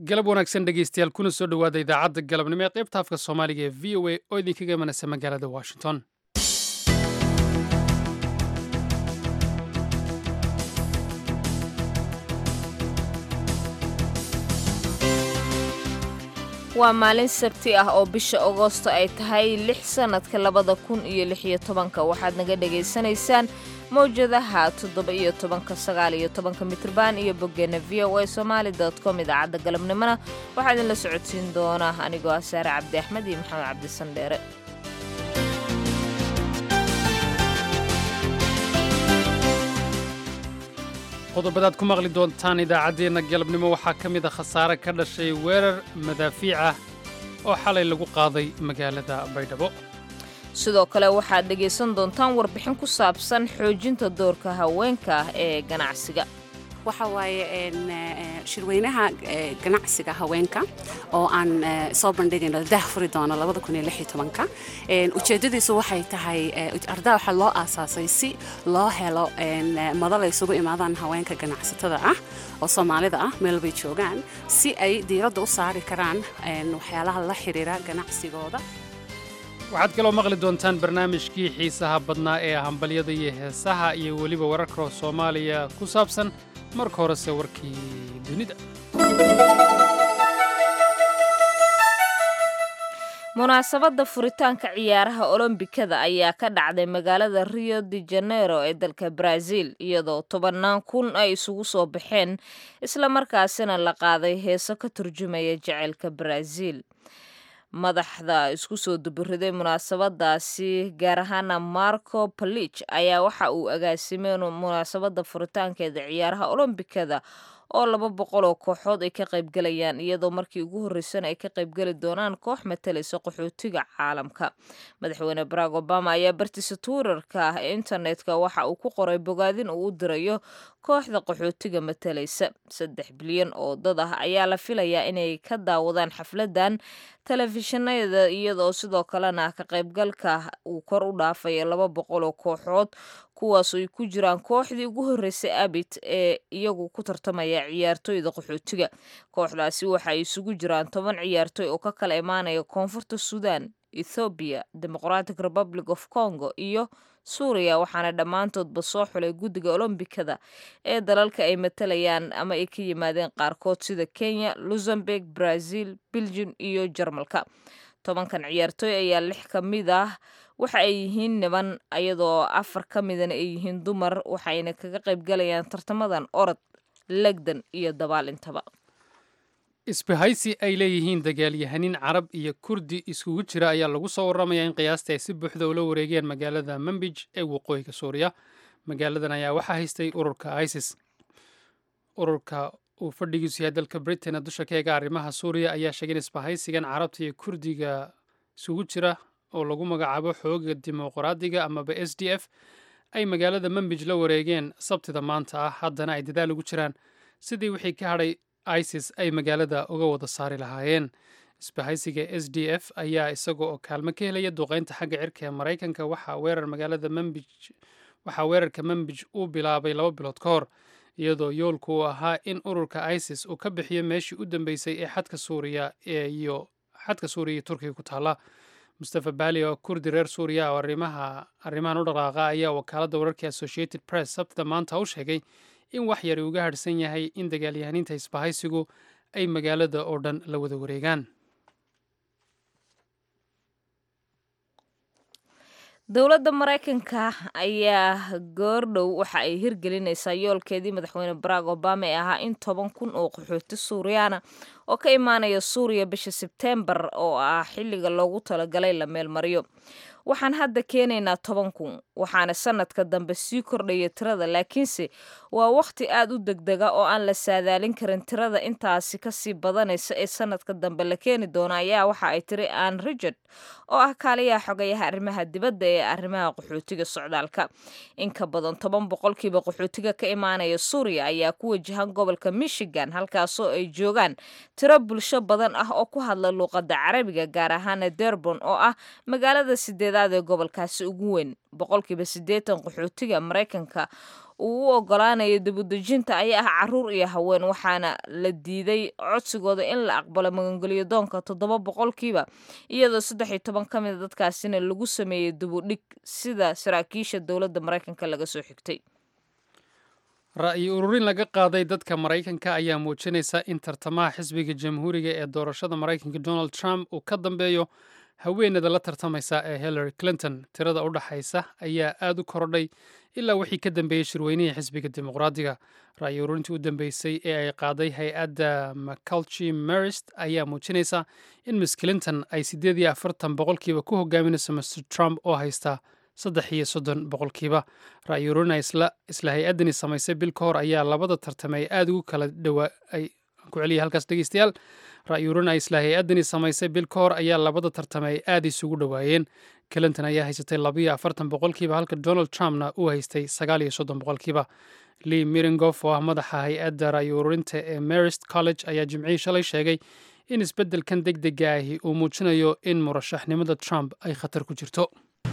galab wanaagsan dhegaystayaal kuna soo dhowaada idaacadda galabnimo ee qaybta afka soomaaliga ee v o a oo idinkaga imanaysa magaalada washington waa maalin sabti ah oo bisha agoosto ay tahay lix sannadka labada kun iyo lixiyo tobanka waxaad naga dhagaysanaysaan mawjadaha toddoba iyo tobanka sagaal iyo tobanka mitrban iyo boggeena v o a somaali dot com idaacadda galabnimona waxaa idinla socodsiin doona anigoo ah saare cabdi axmed iyo maxamed cabdi sandheere qodobadaad ku maqli doontaan idaacaddeenna galabnimo waxaa ka mid a khasaare ka dhashay weerar madaafiic ah oo xalay lagu qaaday magaalada baydhabo sidoo kale waxaad dhegaysan doontaan warbixin ku saabsan xoojinta doorka haweenka ah ee ganacsiga waxa waaye shirweynaha ganacsiga haweenka oo aan soo bandhigayno dah furi doono ujeedadiisu waxay tahay ardaa waxaa loo aasaasay si loo helo madal ay isugu imaadaan haweenka ganacsatada ah oo soomaalida ah meel bay joogaan si ay diiradda u saari karaan waxyaalaha la xiriira ganacsigooda waxaad kaloo maqli doontaan barnaamijkii xiisaha badnaa ee hambalyada iyo heesaha iyo weliba wararka soomaaliya ku saabsan marka horese warkii dunida munaasabadda furitaanka ciyaaraha olombikada ayaa ka dhacday magaalada rio de janeiro ee dalka brazil iyadoo tobannaan kun ay isugu soo baxeen islamarkaasina la qaaday heeso ka turjumaya jaceylka brazil madaxda isku soo dubiriday munaasabadaasi gaar ahaana marco balich ayaa waxa uu agaasimay munaasabadda furitaankeeda ciyaaraha olombikada oo laba boqol oo kooxood ay ka qaybgalayaan iyadoo markii ugu horreysana ay ka qaybgeli doonaan koox matalaysa qaxootiga caalamka madaxweyne barack obama ayaa bartiisa tuurarka ah ee internetka waxa uu ku qoray bogaadin uu u dirayo kooxda qaxootiga matalaysa saddex bilyan oo dad ah ayaa la filayaa inay ka daawadaan xafladan telefishinada iyadoo sidoo kalena ka qaybgalka uu kor u dhaafaya laba boqol oo kooxood kuwaas ay ku jiraan kooxdii ugu horreysay abit ee iyagu ku tartamaya ciyaartooyda qaxootiga kooxdaasi waxa ay isugu jiraan toban ciyaartooy oo ka kala imaanaya koonfurta suudan ethoobiya democratic republic of congo iyo suuriya waxaana dhammaantoodba soo xulay guddiga olombikada ee dalalka ay matalayaan ama ay ka yimaadeen qaarkood sida kenya luxemburg brazil belgium iyo jarmalka tobankan ciyaartooy ayaa lix ka mid ah waxa ay yihiin niban iyadoo afar ka midana ay yihiin dumar waxayna kaga qaybgalayaan tartamadan orod legdan iyo dabaalintaba isbahaysi ay leeyihiin dagaalyahanin carab iyo kurdi iskugu jira ayaa lagu soo warramayaa in qiyaasta ay si buuxda ula wareegeen magaalada manbij ee waqooyiga suuriya magaaladan ayaa waxaa haystay ururka isis ururka uu fadhigiisu yahay dalka britain dusha ka eega arrimaha suuriya ayaa sheegay in isbahaysigan carabta iyo kurdiga isugu jira oo lagu magacaabo xooga dimuqraadiga amaba s d f ay magaalada manbij la wareegeen sabtida maanta ah haddana ay dadaal ugu jiraan sidii wixii ka hadhay isis ay magaalada uga wada saari lahaayeen isbahaysiga s d f ayaa isaga oo kaalmo ka helaya duqeynta xagga cirka ee maraykanka waxaa weerar magaalada manbij waxaa weerarka manbij uu bilaabay laba bilood ka hor iyadoo yoolku uu ahaa in ururka isis uu ka bixiyo meeshii u dambeysay ee xadka suuriya iyo xadka suuriya iyo turkiga ku taalla mustafa bali oo kurdi reer suuriya oo arrimaha arrimahan u dhaqaaqa ayaa wakaaladda wararka associated press sabtida maanta u sheegay in wax yari uga hadhsan yahay in dagaalyahaniinta isbahaysigu ay magaalada oo dhan la wada wareegaan dowladda maraykanka ayaa goordhow waxa ay hirgelinaysaa yoolkeedii madaxweyne barack obama ee ahaa in toban kun oo qaxooti suuriyaana oo ka imaanaya suuriya bisha sebteembar oo ah xilliga loogu talagalay la meelmariyo waxaan hadda keenaynaa toban kun waxaana sanadka dambe sii kordhaya tirada laakiinse waa wakhti aad u degdega oo aan la saadaalin karin tirada intaasi kasii badanaysa ee sanadka dambe la keeni doona ayaa waxa ay tiri ann richard oo ah kaaliyaha xogayaha arrimaha dibadda ee arrimaha qaxootiga socdaalka in ka badan toban boqolkiiba qaxootiga ka imaanaya suuriya ayaa ku wajahan gobolka michigan halkaasoo ay joogaan tiro bulsho badan ah oo ku hadla luuqadda carabiga gaar ahaana derbon oo ah magaalada sideed sideedaad ee gobolkaasi ugu weyn boqolkiiba siddeetan qaxootiga maraykanka uu u ogolaanayo dibudejinta ayaa ah caruur iyo haween waxaana la diiday codsigooda in la aqbalo magangelyo doonka toddoba boqolkiiba iyadoo saddex iyo toban ka mida dadkaasina lagu sameeyey dibudhig sida saraakiisha dowladda maraykanka laga soo xigtay ra'yi ururin laga qaaday dadka maraykanka ayaa muujinaysa in tartamaha xisbiga jamhuuriga ee doorashada maraykanka donald trump uu ka dambeeyo haweenada la tartamaysa ee hillary clinton tirada u dhaxaysa ayaa aad u korodhay ilaa wixii ka dambeeyey shirweynihii xisbiga dimuqraadiga ra'yi ururintii u dambeysay ee ay qaaday hay-adda mcalchi marist ayaa muujinaysa in miss clinton ay siddeed iyo afartan boqolkiiba ku hogaaminayso mr trump oo haysta saddex iyo soddon boqolkiiba ra'yi ururina isla hay-addani samaysay bil ka hor ayaa labada tartame ay aada ugu kala dhawaa ay ku celiya halkaas dhegeystayaal ra'yi ururina isla hay-addani samaysay bil ka hor ayaa labada tartame ay aada isugu dhowaayeen clinton ayaa haysatay labayo afartan boqolkiiba halka donald trumpna uu haystay sagaal iyo soddon boqolkiiba lee miringof oo ah madaxa hay-adda ra'yi ururinta ee marist college ayaa jimcihii shalay sheegay in isbeddelkan deg dega ahi uu muujinayo in murashaxnimada trump ay khatar ku jirto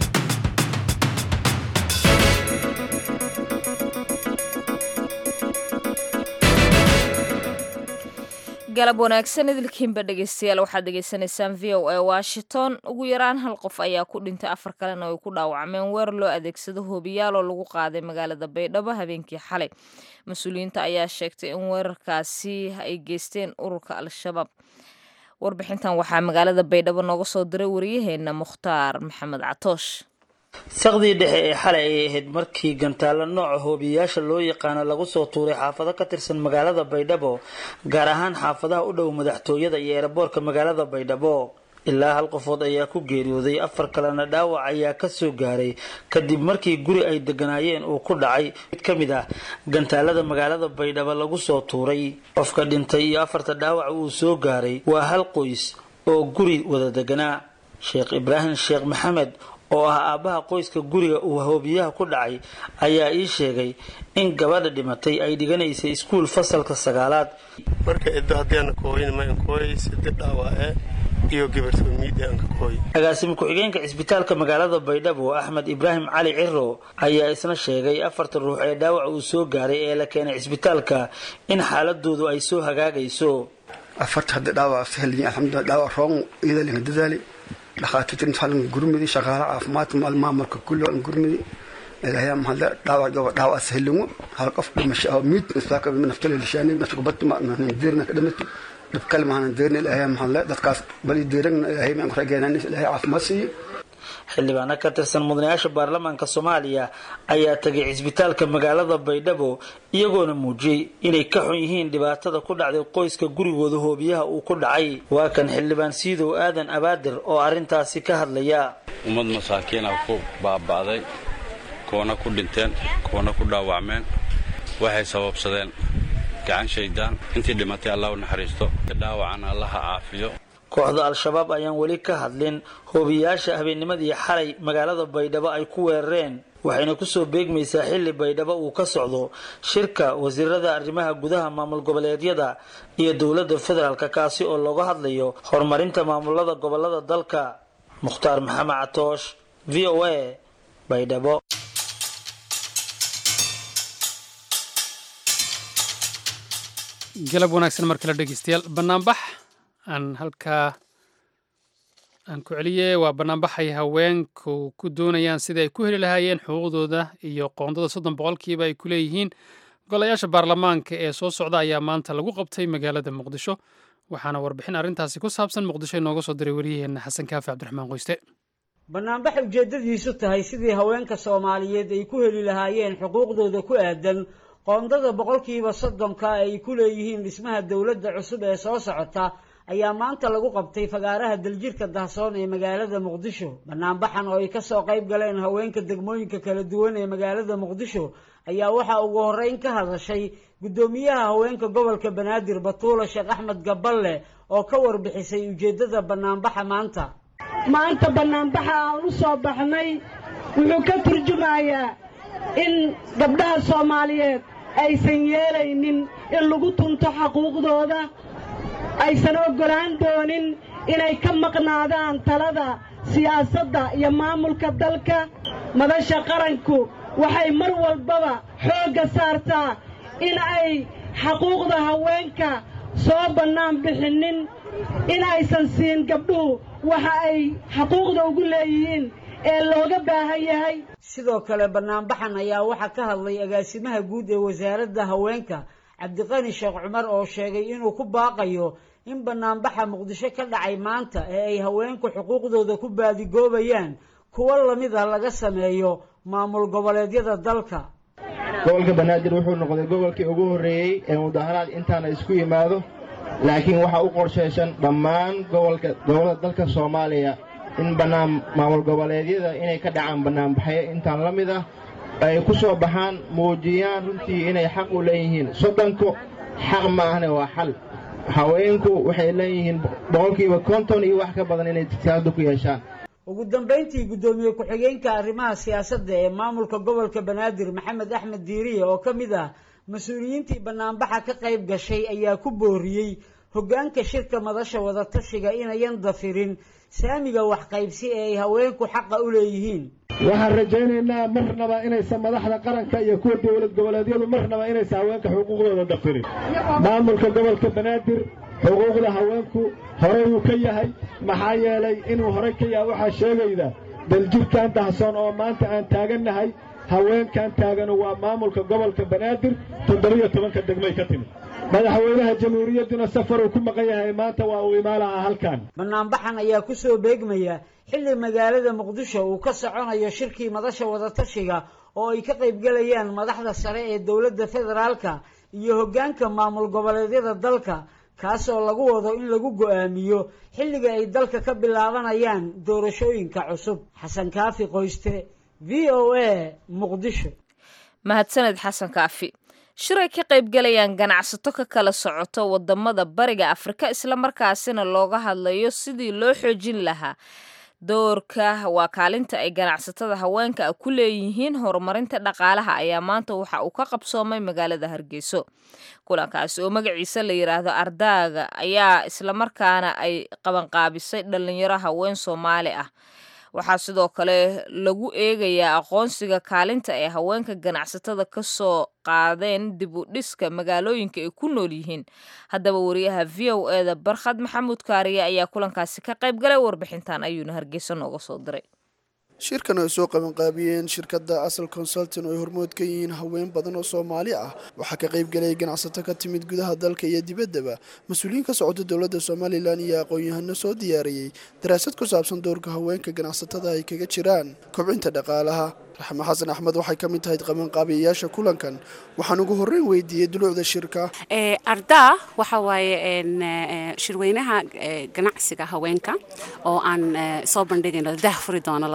galab wanaagsan idilkiinba dhegeystayaal waxaad dhegeysanaysaan v o a washington ugu yaraan hal qof ayaa ku dhintay afar kalena ay ku dhaawacmeen weer loo adeegsado hoobiyaal oo lagu qaaday magaalada baydhabo habeenkii xalay mas-uuliyiinta ayaa sheegtay in weerarkaasi ay geysteen ururka al-shabaab warbixintan waxaa magaalada baydhabo nooga soo diray wariyaheena mukhtaar maxamed catoosh saqdii dhexe ee xalay ayay ahayd markii gantaalo nooca hoobiyayaasha loo yaqaano lagu soo tuuray xaafado ka tirsan magaalada baydhabo gaar ahaan xaafadaha u dhow madaxtooyada iyo eeraboorka magaalada baydhabo ilaa hal qofood ayaa ku geeriyooday afar kalena dhaawac ayaa kasoo gaaray kadib markii guri ay deganaayeen uu ku dhacay mid ka mid ah gantaalada magaalada baydhabo lagu soo tuuray qofka dhintay iyo afarta dhaawac uu soo gaaray waa hal qoys oo guri wada deganaa sheekh ibraahim sheekh maxamed oo ah aabbaha qoyska guriga uu hoobiyaha ku dhacay ayaa ii sheegay in gabadha dhimatay ay dhiganaysay iskuul fasalka sagaalaad marka iddo haddiiana kooyin maankooy sida dhaawace iyo gabartoomiidaanka kooy agaasimo ku-xigeenka cisbitaalka magaalada baydhabo axmed ibraahim cali ciro ayaa isna sheegay afarta ruux ee dhaawac uu soo gaaray ee la keenay cisbitaalka in xaaladoodu ay soo hagaagayso afarta hadda dhaawac sahliyin alxamdulilah dhaawac roon iyada linga dadaali dhakhaatiirta inta gurmidi shaqaala caafimaadka maamulka kulli aan gurmidi ilaahay mahadle dhaawac jooga dhaawac sahlingo hal qof dhimasho oo miid isbaaka naftale lishaani nafta kubadta ma deerna ka dhimatay dhib kale maanan deerna ilaahay mahadle dadkaas bali deeragna ilaahay maan kurageenan ilaahay caafimaad siiyo xildhibaano ka tirsan mudanayaasha baarlamaanka soomaaliya ayaa tagay cisbitaalka magaalada baydhabo iyagoona muujiyey inay ka xun yihiin dhibaatada ku dhacday qoyska gurigooda hoobiyaha uu ku dhacay waa kan xildhibaan siidow aadan abaadir oo arrintaasi ka hadlaya ummad masaakiina ku baaba'day kuwana ku dhinteen kuwana ku dhaawacmeen waxay sababsadeen gacan shaydaan intii dhimatay allah u naxariisto dhaawacana allaha caafiyo kooxda al-shabaab ayaan weli ka hadlin hoobiyayaasha habeennimadii xalay magaalada baydhabo ay ku weerareen waxayna kusoo beegmaysaa xilli baydhabo uu ka socdo shirka wasiirada arrimaha gudaha maamul goboleedyada iyo dowladda federaalk kaasi oo looga hadlayo horumarinta maamulada gobolada dalka mukhtaar maxamed catoosh v o a baydhabo galab wanaagsan mar kale dhegeystayaal banaanbax aan halkaa aan ku celiyey waa banaanbaxay haweenku ku doonayaan sidai ay ku heli lahaayeen xuquuqdooda iyo qoondada soddon boqolkiiba ay ku leeyihiin golayaasha baarlamaanka ee soo socda ayaa maanta lagu qabtay magaalada muqdisho waxaana warbixin arrintaasi ku saabsan muqdisho inooga soo diray wariyaheenna xasan kaafi cabdiraxmaan qoyste banaanbax ujeeddadiisu tahay sidii haweenka soomaaliyeed ay ku heli lahaayeen xuquuqdooda ku aadan qoondada boqolkiiba soddonka ay ku leeyihiin dhismaha dowladda cusub ee soo socota ayaa maanta lagu qabtay fagaaraha daljirka dahsoon ee magaalada muqdisho banaanbaxan oo ay kasoo qayb galeen haweenka degmooyinka kala duwan ee magaalada muqdisho ayaa waxaa ugu horeyn ka hadashay guddoomiyaha haweenka gobolka banaadir batuula sheekh axmed gaballe oo ka warbixisay ujeeddada banaanbaxa maanta maanta banaanbaxa aan u soo baxnay wuxuu ka turjumayaa in gabdhaha soomaaliyeed aysan yeelaynin in lagu tunto xaquuqdooda aysan oggolaan doonin inay ka maqnaadaan talada siyaasadda iyo maamulka dalka madasha qaranku waxay mar walbaba xoogga saartaa in ay xaquuqda haweenka soo bannaan bixinnin in aysan siin gabdhuhu waxa ay xaquuqda ugu leeyihiin ee looga baahan yahay sidoo kale bannaanbaxan ayaa waxaa ka hadlay agaasimaha guud ee wasaaradda haweenka cabdiqani sheekh cumar oo sheegay inuu ku baaqayo in bannaanbaxa muqdisho ka dhacay maanta ee ay haweenku xuquuqdooda ku baadigoobayaan kuwo lamid ah laga sameeyo maamul goboleedyada dalka gobolka banaadir wuxuu noqday gobolkii ugu horreeyey ee mudaharaad intaana isku yimaado laakiin waxaa u qorshaysan dhammaan gobolka gobollada dalka soomaaliya in bannaan maamul goboleedyada inay ka dhacaan bannaanbaxyo intaan la mid ah ay ku soo baxaan muujiyaan runtii inay xaq u leeyihiin soddonku xaq ma ahne waa xal haweenku waxay leeyihiin boqolkiiba konton iyo wax ka badan inay siyaasada ku yeeshaan ugu dambayntii guddoomiye ku-xigeenka arrimaha siyaasadda ee maamulka gobolka banaadir maxamed axmed diiriye oo ka mid ah mas-uuliyiintii bannaanbaxa ka qayb gashay ayaa ku booriyey hoggaanka shirka madasha wadatashiga inayan dafirin saamiga waxqaybsi ee ay haweenku xaqa u leeyihiin waxaan rajaynaynaa marnaba inaysan madaxda qaranka iyo kuwa dowlad goboleedyadu marnaba inaysan haweenka xuquuqdooda dafirin maamulka gobolka banaadir xuquuqda haweenku horey uu ka yahay maxaa yeelay inuu horey ka yahay waxaa sheegayda daljirkan dahsoon oo maanta aan taagannahay haweenkan taaganu waa maamulka gobolka banaadir toddobiyo tobanka degmay ka timid madaxweynaha jamhuuriyadduna safaruu ku maqan yahay maanta waa uu imaalaha halkan bannaanbaxan ayaa ku soo beegmaya xilli magaalada muqdisho uu ka soconayo shirkii madasha wadatashiga oo ay ka qaybgelayaan madaxda sare ee dowladda federaalka iyo hoggaanka maamul goboleedyada dalka kaasoo lagu wado in lagu go'aamiyo xilliga ay dalka ka bilaabanayaan doorashooyinka cusub xasan kaafi qoyste v o a muqdisho mahadsaned xasan kaafi shiray ka qaybgalayaan ganacsato ka kala socoto wadamada bariga afrika islamarkaasina looga hadlayo sidii loo xoojin lahaa doorka waa kaalinta ay ganacsatada haweenka ku leeyihiin horumarinta dhaqaalaha ayaa maanta waxa uu ka qabsoomay magaalada hargeyso kulankaasi oo magaciisa la yidhaahdo ardaaga ayaa islamarkaana ay qabanqaabisay dhalinyaro haween soomaali ah waxaa sidoo kale lagu eegayaa aqoonsiga kaalinta ay haweenka ganacsatada ka soo qaadeen dib u dhiska magaalooyinka ay ku nool yihiin haddaba wariyaha v o eda barkhad maxamuud kaariye ayaa kulankaasi ka qayb galay warbixintan ayuuna hargeysa nooga soo diray shirkan ay soo qabanqaabiyeen shirkadda asal consultin oo ay hormood ka yihiin haween badan oo soomaali ah waxaa ka qayb galaya ganacsato ka timid gudaha dalka iyo dibaddaba mas-uuliyiin ka socota dowladda somalilan iyo aqoon-yahano soo diyaariyey daraasad ku saabsan doorka haweenka ganacsatada ay kaga jiraan kobcinta dhaqaalaha raxme xasan axmed waxay ka mid tahay qabanqaabiyayaasha kulankan waxaan ugu horreyn weydiiyey dulucda shirka ardaa waxa waaye shirweynaha ganacsiga haweenka oo aan soo bandhigayno dah furi doono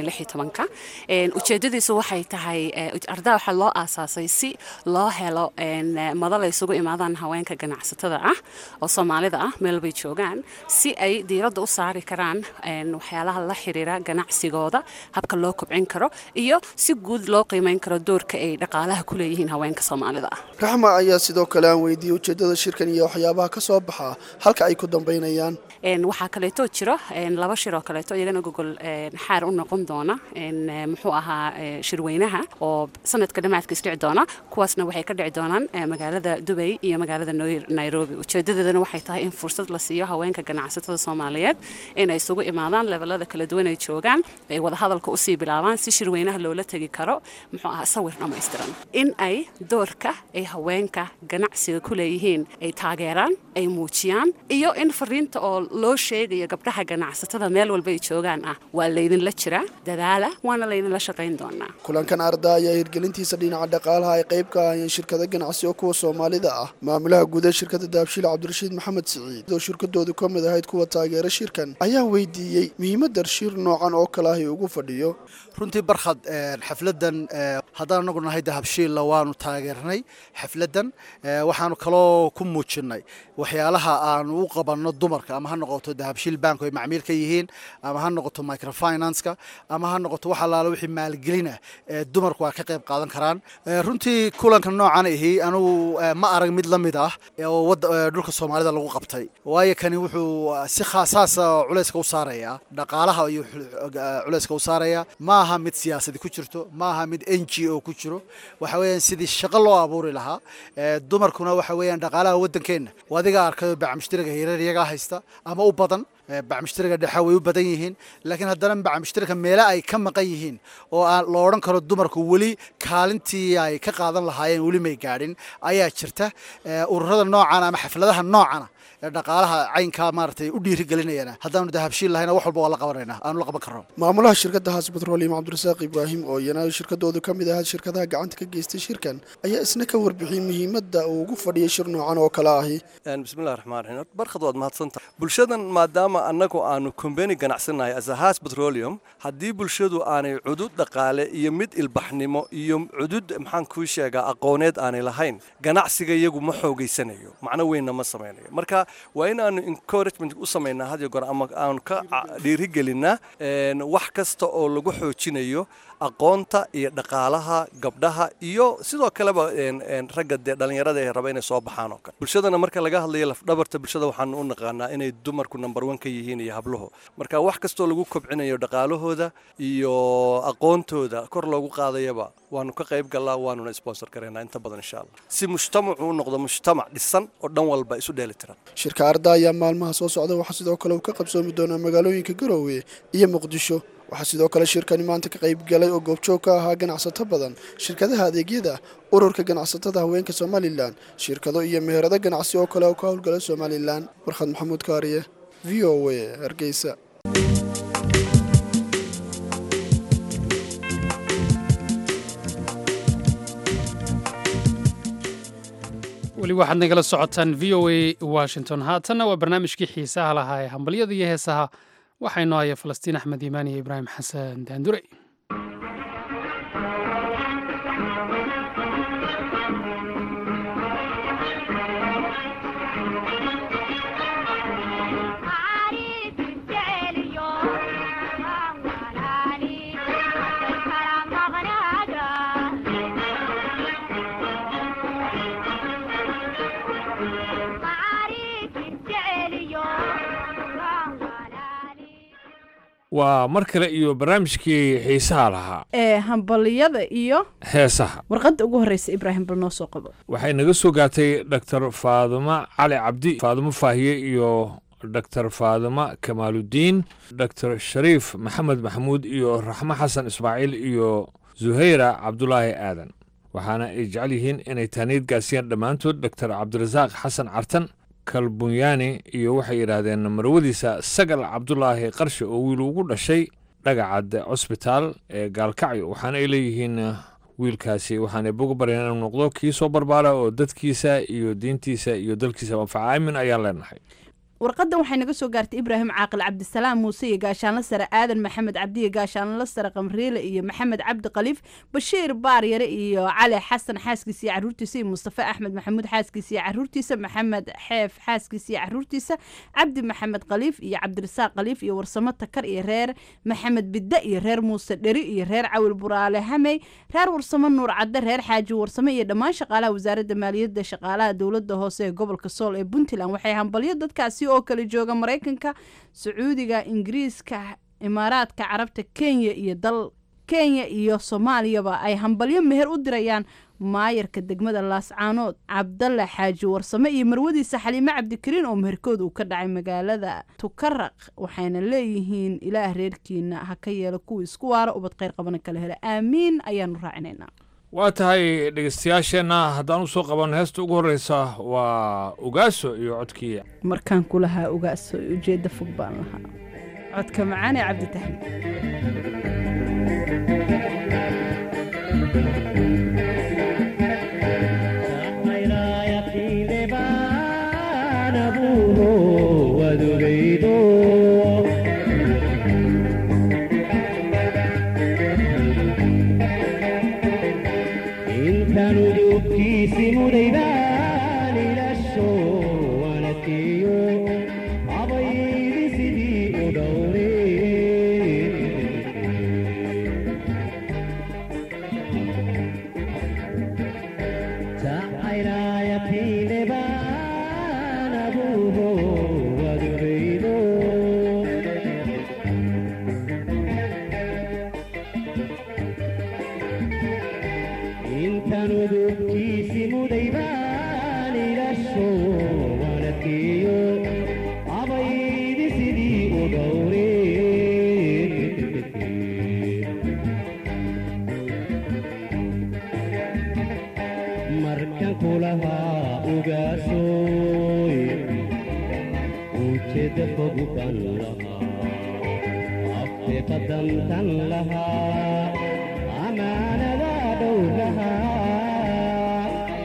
ujeedadiisu waxay tahay ardaa waxaa loo aasaasay si loo helo madal ay isugu imaadaan haweenka ganacsatada ah oo soomaalida ah meel bay joogaan si ay diiradda u saari karaan waxyaalaha la xiriira ganacsigooda habka loo kobcin karo iyo si guud loo qiimeyn karo doorka ay dhaqaalaha ku leeyihiin haweenka soomaalida ah raxma ayaa sidoo kale aan weydiiyey ujeedada shirkan iyo waxyaabaha ka soo baxa halka ay ku dambaynayaan waxaa kaleeto jiro laba shir oo kaleeto iyagana gogol xaar u noqon doona muxuu ahaa shirweynaha oo sanadka dhammaadka isdhici doona kuwaasna waxay ka dhici doonaan magaalada dubay iyo magaalada nairobi ujeedadeedana waxay tahay in fursad la siiyo haweenka ganacsatada soomaaliyeed inay isugu imaadaan levelada kala duwan ay joogaan ay wadahadalka usii bilaabaan si shirweynaha loola tegi karo muxuu ahaa sawir dhammaystiran in ay doorka ay haweenka ganacsiga ku leeyihiin ay taageeraan ay muujiyaan iyo in fariinta oo loo sheegayo gabdhaha ganacsatada meel walba ay joogaan ah waa laydinla jiraa dadaala waana laydinla shaqayn doonaa kulankan ardaa ayaa hirgelintiisa dhinaca dhaqaalaha ay qayb ka ahayeen shirkado ganacsi oo kuwa soomaalida ah maamulaha guud ee shirkadda daabshiil cabdirashiid maxamed siciid oo shirkadoodu ka mid ahayd kuwa taageera shirkan ayaa weydiiyey muhiimadda shir noocan oo kale ahi ugu fadhiyo runtii barkhad xafladdan haddaan anagu nahay dahabshiilla waanu taageernay xafladdan waxaanu kaloo ku muujinnay waxyaalaha aanu u qabanno dumarka ama ha noqoto dahabshiil bank ay macmiil ka yihiin ama ha noqoto microfinanska ama ha noqoto wax allaala wixii maalgelina dumarku ay ka qayb qaadan karaan runtii kulanka noocan ahi anugu ma arag mid la mid ah oo dhulka soomaalida lagu qabtay waayo kani wuxuu si khaasaasa culayska u saaraya dhaqaalaha iyo culayska u saaraya ma aha mid siyaasadi ku jirto ma aha mid n g o ku jiro waxa weeyaan sidii shaqo loo abuuri lahaa dumarkuna waxa weeyaan dhaqaalaha waddankeenna adiga arkayo bacmushtariga hirar iyagaa haysta ama u badan bacmushtariga dhexa way u badan yihiin laakiin haddana bacmushtariga meele ay ka maqan yihiin oo aan la odhan karo dumarku weli kaalintii ay ka qaadan lahaayeen weli may gaadhin ayaa jirta ururada noocan ama xafladaha noocana dhaqaalaha caynkaa maaragtay u dhiirigelinayana haddaanu dahabshiil lahayna wax walba waa la qabanayna aanu la qaban karno maamulaha shirkadda haas petroleum cabdirasaaq ibraahim oo iyana shirkadoodu ka mid ahaa shirkadaha gacanta ka geystay shirkan ayaa isna ka warbixiyey muhiimadda uu ugu fadhiyay shir noocan oo kale ahi bismillahi raxmaan raxiim barkad waad mahadsantaha bulshadan maadaama annagu aanu kombeni ganacsannahay as a haas petroleum haddii bulshadu aanay cudud dhaqaale iyo mid ilbaxnimo iyo cudud maxaan kuu sheegaa aqooneed aanay lahayn ganacsiga iyagu ma xoogaysanayo macno weynna ma samaynayo marka waa in aanu encouragement u samaynaa had iyo goor ama aanu ka dhiirigelinaa wax kasta oo lagu xoojinayo aqoonta iyo dhaqaalaha gabdhaha iyo sidoo kaleba ragga dee dhallinyarada ee raba inay soo baxaan oo kale bulshadana marka laga hadlayo lafdhabarta bulshada waxaanu u naqaanaa inay dumarku number one ka yihiin iyo habluhu marka wax kastoo lagu kobcinayo dhaqaalahooda iyo aqoontooda kor loogu qaadayaba waanu ka qayb gallaa waanuna sponsor karaynaa inta badan insha allah si mujtamacu u noqdo mujtamac dhisan oo dhan walba isu dheeli tiran shirka arda ayaa maalmaha soo socda waxaa sidoo kale uu ka qabsoomi doonaa magaalooyinka garoowe iyo muqdisho waxaa sidoo kale shirkani maanta ka qayb galay oo goobjoog ka ahaa ganacsato badan shirkadaha adeegyada ururka ganacsatada haweenka somalilan shirkado iyo meherado ganacsi oo kale oo ka howlgala somalilan warkhad maxamuud kaariye v o a hargeysa weli waxaad nagala socotaan v o a washington haatanna waa barnaamijkii xiisaha lahaa ee hambalyada iyo heesaha waxaa inoo haya falastiin axmed iimaan iyo ibraahim xasan daandure waa mar kale iyo barnaamijkii xiisaha lahaa ee hambaliyada iyo heesaha warqadda ugu horreysa ibraahim bal noo soo qabo waxay naga soo gaartay doctor faadumo cali cabdi faadumo faahiye iyo doctor faadumo kamaaludiin doctor shariif maxamed maxamuud iyo raxmo xasan ismaaciil iyo zuhayra cabdulaahi aadan waxaana ay jecel yihiin inay taaniid gaasiyaan dhammaantood doctor cabdirasaaq xasan cartan kalbunyaani iyo waxay yidhaahdeen marwadiisa sagal cabdulaahi qarshe oo wiil ugu dhashay dhagacad cosbitaal ee gaalkacyo waxaana ay leeyihiin wiilkaasi waxaanay boga bareen inuu noqdo kii soo barbaara oo dadkiisa iyo diintiisa iyo dalkiisa manfaca aamin ayaan leenahay warqadan waxay naga soo gaartay ibraahim caaqil cabdisalaam muuse iyo gaashaanla sare aadan maxamed cabdiyo gaashaanla sare qamriile iyo maxamed cabdi khaliif bashiir baaryare iyo cali xasan xaaskiisa iyo caruurtiisa iyo mustafa axmed maxamuud xaaskiisa iyo caruurtiisa maxamed xeef xaaskiisa iyo caruurtiisa cabdi maxamed khaliif iyo cabdirasaaq khaliif iyo warsamo takar iyo reer maxamed bidde iyo reer muuse dheri iyo reer cawil buraale hamey reer warsamo nuur cadde reer xaaji warsamo iyo dhammaan shaqaalaha wasaaradda maaliyadda shaqaalaha dowladda hoose ee gobolka sool ee puntland waxay hambalyo dadkaasi oo kale jooga maraykanka sacuudiga ingiriiska imaaraadka carabta kenya iyo dal kenya iyo soomaaliyaba ay hambalyo meher u dirayaan maayarka degmada laascaanood cabdalle xaaji warsame iyo marwadiisa xaliime cabdikariin oo meherkood uu ka dhacay magaalada tukaraq waxayna leeyihiin ilaah reerkiina ha ka yeelo kuwii isku waara ubad kheyr qabana kala hela aamiin ayaanu raacinaynaa waa tahay dhegeystayaasheenna haddaan u soo qabanno heesta ugu horreysa waa ogaaso iyo codkii markaan ku lahaa ogaaso ujeedda fog baan lahaa codka macaan ee cabditaxmiid mudaydaan ilasho wanadkeeyo abaydi sidii u dhowre tacayrayatiinebaan abuuho wadureydo intan udubkiisi mudaybaan ilasho wanadkeeyo abaydi sidii u dhowre markan kulahaa ugaasoy ujeedda fog ban lahaa afte qadamtan lahaa amaanada dhow lahaa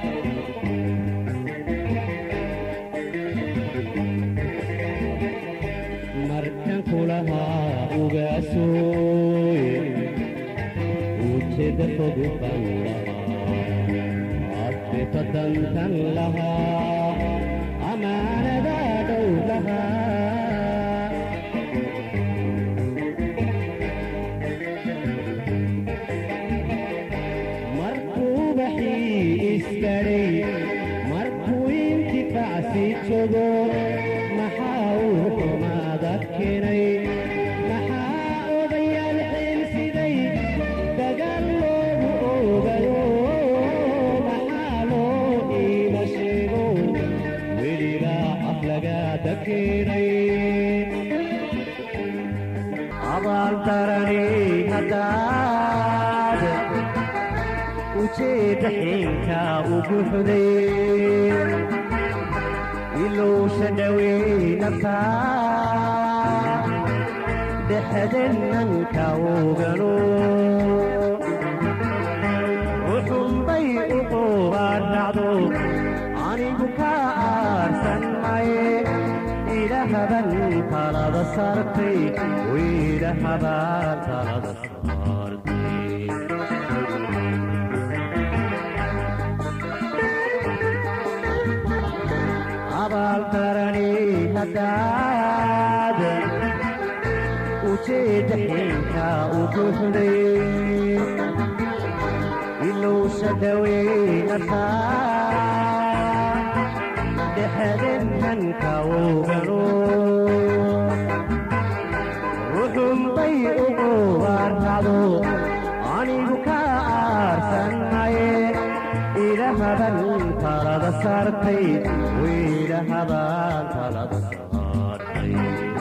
markan kulahaa ugaasoy ujeedda fog ban lahaa afte qadamtan lahaa amaanada dhow lahaa markuu baxii isgadhay markuu intifaacsi jogo maxaa uu xumaada keenay maxaa odayaal xiilsiday dagaal loogu oogayo maxaa loo iima sheego welibaa aflagaada keenay abaaldarani haddaad ujeedda xiinka ugu xuday ilowsha dhawey naftaa dhexdennanka ogano uxunbay u qoobaadhacdo anigu ka aarsan maye ilahaban talada saartay ilahaban talada abaaldarani haddaad ujeedda xiinka ugu xuday ilowsha dhaweynata dhexdentanka ogano ruxunbay ugu waarracdo anigu ka aarsan maye ilahaban talada saartay wiilahaban talada saartay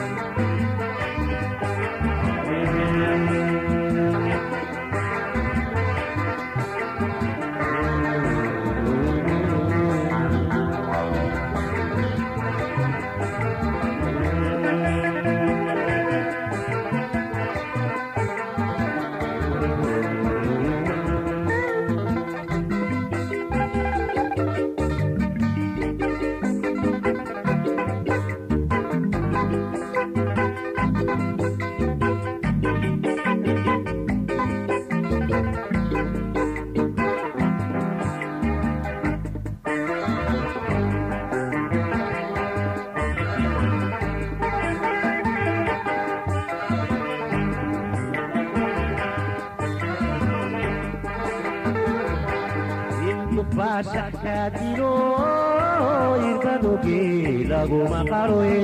baashakaadilo irkadoge laguma qaroye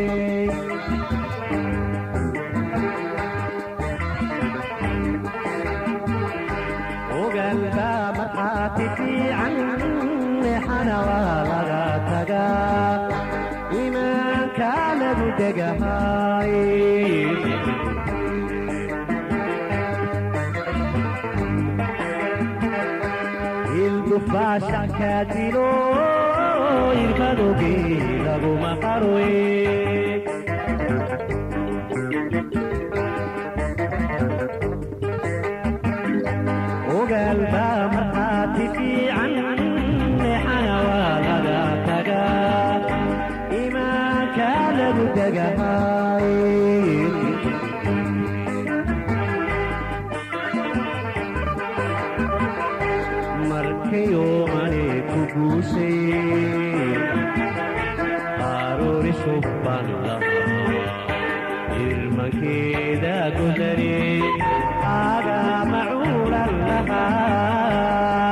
ogaanka markhaati fiican xana waa laga tagaa imaanka lagu degahay ildufaashakaadilo irkadoge laguma qaroye ogaalba markhaati fiican xana waa laga tagaa imaanka lagu degahay markayo ane ku kuguushay aroori subban lahaa irmankeeda godane aagaa macuulan lahaa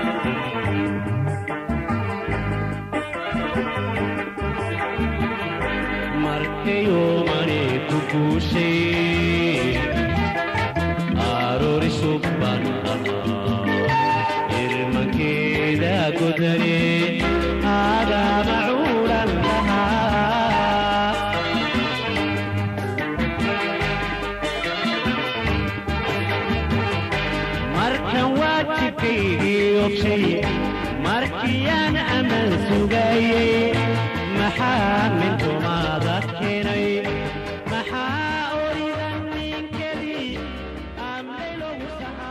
markayomani kuguushay aroori subban lahaa irmankeeda godane aagaa macuulan lahaa markan waajibkaygii ogshay markiyaan aman sugayey maxaa min xumaada keenay maxaa oridan ninkadii amlay logu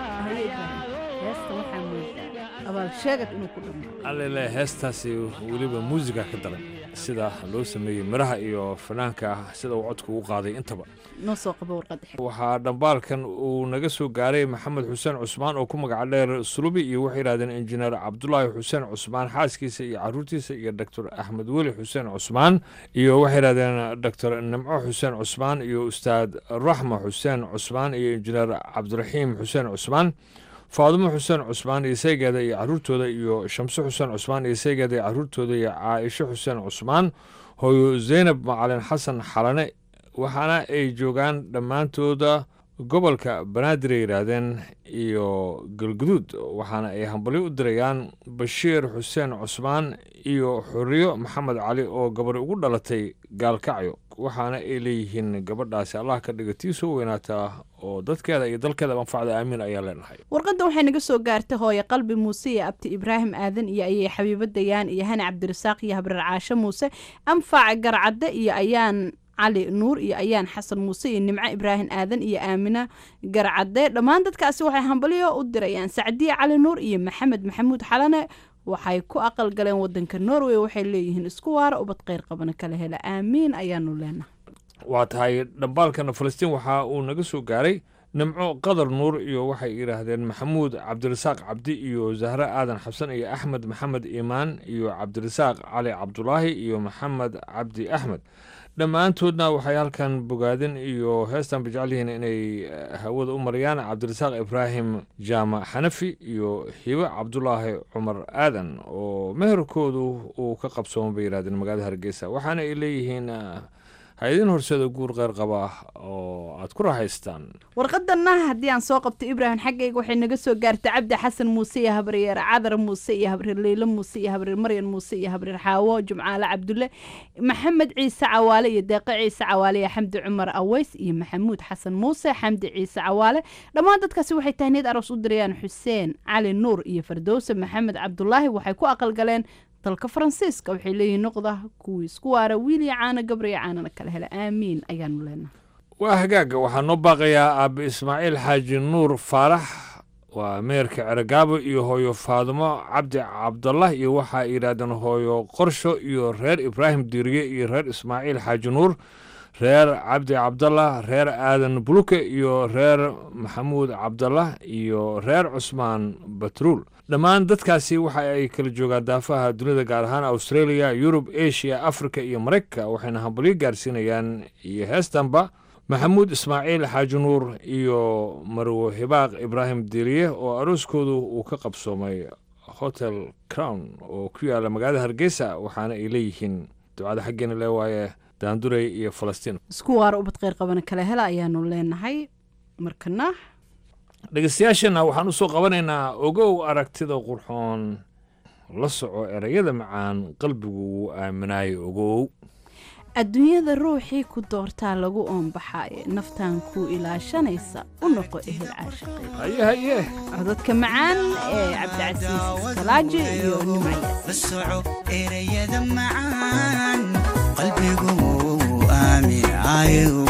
heesta waxaa moodaa abaal sheegad inuu ku dhammaado allele heestaasi weliba muusiga ka daran sida loo sameeyey miraha iyo fanaanka sida uu codku u qaaday intaba noo soo qabo warqadda xigta waxaa dhambaalkan uu naga soo gaaray maxamed xuseen cusmaan oo ku magaca dheer sulubi iyo waxay yidhahdeen injineer cabdulaahi xuseen cusmaan xaaskiisa iyo caruurtiisa iyo doctor axmed weli xuseen cusmaan iyo waxay yidhahdeen doctor nimco xuseen cusmaan iyo ustaad raxma xuseen cusmaan iyo injineer cabdiraxiim xuseen cusmaan faadumo xuseen cusmaan iyo saygeeda iyo caruurtooda iyo shamse xuseen cusmaan iyo saygeeda iyo caruurtooda iyo caaisho xuseen cusmaan hooyo zaynab macalin xasan xalane waxaana ay joogaan dhammaantooda gobolka banaadir ay yidhaahdeen iyo galguduud waxaana ay hambalyo u dirayaan bashiir xuseen cusmaan iyo xuriyo maxamed cali oo gabar ugu dhalatay gaalkacyo waxaana ay leeyihiin gabadhaasi allah ka dhiga tii soo weynaataa oo dadkeeda iyo dalkeeda manfacda aamiin ayaa leenahay warqadda waxay naga soo gaartay hooye qalbi muuse iyo abti ibraahim aadan iyo ayay xabiibo dayaan iyo hani cabdirasaaq iyo habreer caasho muuse anfac garcadde iyo ayaan cali nuur iyo ayaan xasan muuse iyo nimco ibraahim aadan iyo aamina garcadde dhammaan dadkaasi waxay hambalyo u dirayaan sacdiye cali nuur iyo maxamed maxamuud xalane waxay ku aqal galeen wadanka norway waxay leeyihiin isku waara ubad kheyr qabana kala hela aamiin ayaanu leenahay waa tahay dhambaalkana falastiin waxa uu naga soo gaaray nimco qadar nuur iyo waxay yidhaahdeen maxamuud cabdirasaaq cabdi iyo zahre aadan xabsan iyo axmed maxamed iimaan iyo cabdirasaaq cali cabdulaahi iyo maxamed cabdi axmed dhammaantoodna waxay halkan bogaadin iyo heestan bajeclihiin inay hawada u marayaan cabdirasaaq ibraahim jaamac xanafi iyo hibe cabdulaahi cumar aadan oo meherkoodu uu ka qabsooma bay yidhahdeen magaalada hargeysa waxaana ay leeyihiin hay-adin horseeda guur qeyr qaba oo aad ku raaxaystaan warqadana haddii aan soo qabto ibraahim xaggayga waxay naga soo gaartay cabdi xasan muuse iyo habreer cadar muuse iyo habreer leylo muuse iyo habreer maryan muuse iyo habreer xaawo jumcaale cabdulle maxamed ciise cawaale iyo deeqe ciise cawaale iyo xamdi cumar aweys iyo maxamuud xasan muuse xamdi ciise cawaale dhammaan dadkaasi waxay tahniyad aroos u dirayaan xuseen cali nuur iyo fardowse maxamed cabdulaahi waxay ku aqalgaleen dalka faransiiska waxay leeyihin noqda kuwii isku waara wiil iyo caano gabar iyo caanana kala hela aamiin ayaanu leenahay waa hagaaga waxaa noo baaqayaa aabe ismaaciil xaaji nuur faarax waa meerka ceragaabo iyo hooyo faadumo cabdi cabdallah iyo waxaa yidhaahdeen hooyo qorsho iyo reer ibraahim diiriye iyo reer ismaaciil xaaji nuur reer cabdi cabdallah reer aadan buluke iyo reer maxamuud cabdallah iyo reer cusmaan batruul dhammaan dadkaasi waxa ay kala joogaan daafaha dunida gaar ahaan australia yurub asia africa iyo maraykanka waxayna hambalyo gaarsiinayaan iyo heestanba maxamuud ismaaciil xaaji nuur iyo marwo hibaaq ibraahim diiriye oo arooskoodu uu ka qabsoomay hotel crown oo ku yaala magaalada hargeysa waxaana ay leeyihiin ducada xaggeena lee waaye daanduray iyo falastiin isku waara ubad kheyr qabana kala hela ayaanu leenahay markana dhegeystayaasheenna waxaan u soo qabanaynaa ogow aragtida qurxoon la soco erayada macaan qalbigu wuu aaminaayo ogow adduunyada ruuxii ku doortaa lagu oonbaxaaye naftaan kuu ilaashanaysa u noqo ehel caashiqeed codadka macaan ee cabdicasiis salaaji iyo la soco erayada macaan qalbigu wuu aaminaayo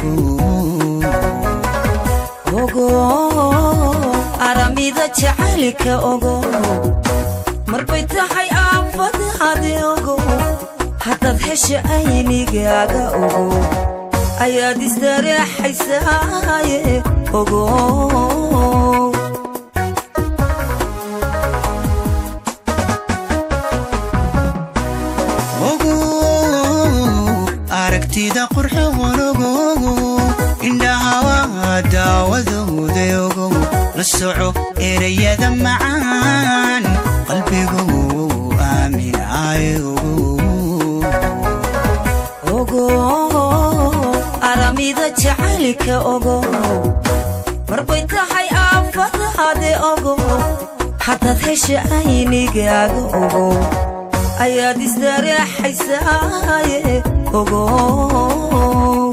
ogo aramida jacaylka ogo marbay tahay aafadaade ogo haddaad hesha aynigaaga ogo ayaad istareexaysaaye ogo aragtida qurxoon ogow indhaha waa daawadooda ogow la soco erayada macaan qalbigu aaminaay aramida jacaylka ogow marbay tahay aafadaade ogow haddaad hesha aynigaaga ogow ayaad isdareexaysaaye ogow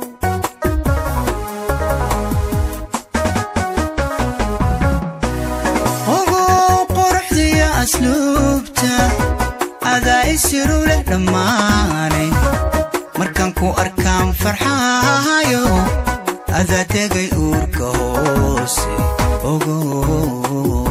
ogow quruxdiya asluubta adaa isiru leh dhammaanay markaan ku arkaan farxaayo adaa tegay uurka hoose ogow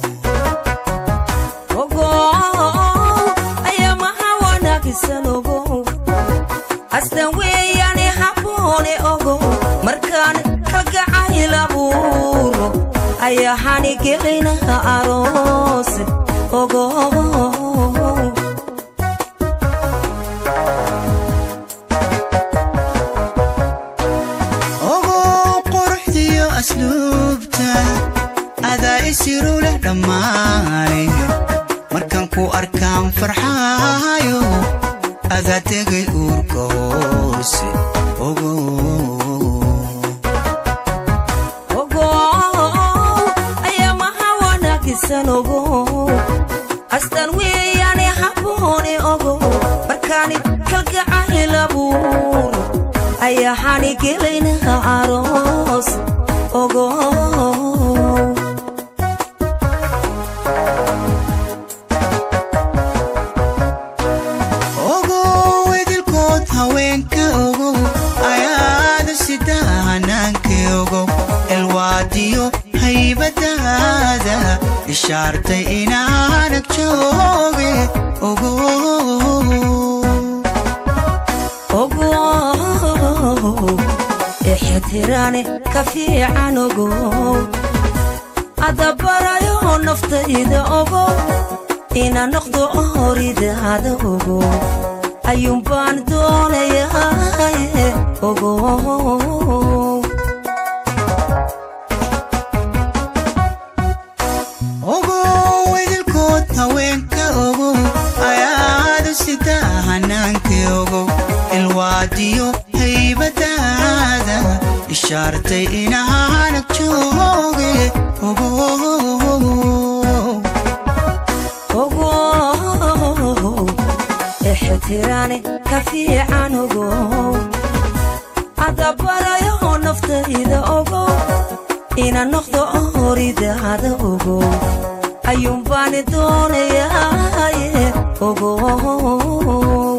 ogow ayaa maha wanaagsan ogow astan weeyaane habboone ogow markaan kalgacayl abuuro ayaa hanigelinaha aroose ogow ogow quruxdiyo asluubta adaa isiru leh dhammaanay markaan ku arkaan farxaayo adaa tegay uurka hoose ogow ogow ayaa maha wanaagsan ogow astan weeyaane habboone ogow markaani kalgacayl abuuro ayaa hanigelaynaha aroos ogow ogow idilkood haweenka ogow ayaada sida hanaanka ogow elwaadiyo haybadaada ishaartay inaanag jooge ogow ogow ixtiraane ka fiican ogow adabarayo naftayda ogow ina noqdo horidaada ogow ayuunbaan doonayaye ogow ogow idilkood haweenka ogow ayaada sida hanaanka ogow ilwaadiyo haybadaada ishaartay inaanag jooge ogow ogow ixtiraane ka fiican ogow adabarayo naftayda ogow ina noqdo horidaada ogow ayuunbaani doonayaye ogow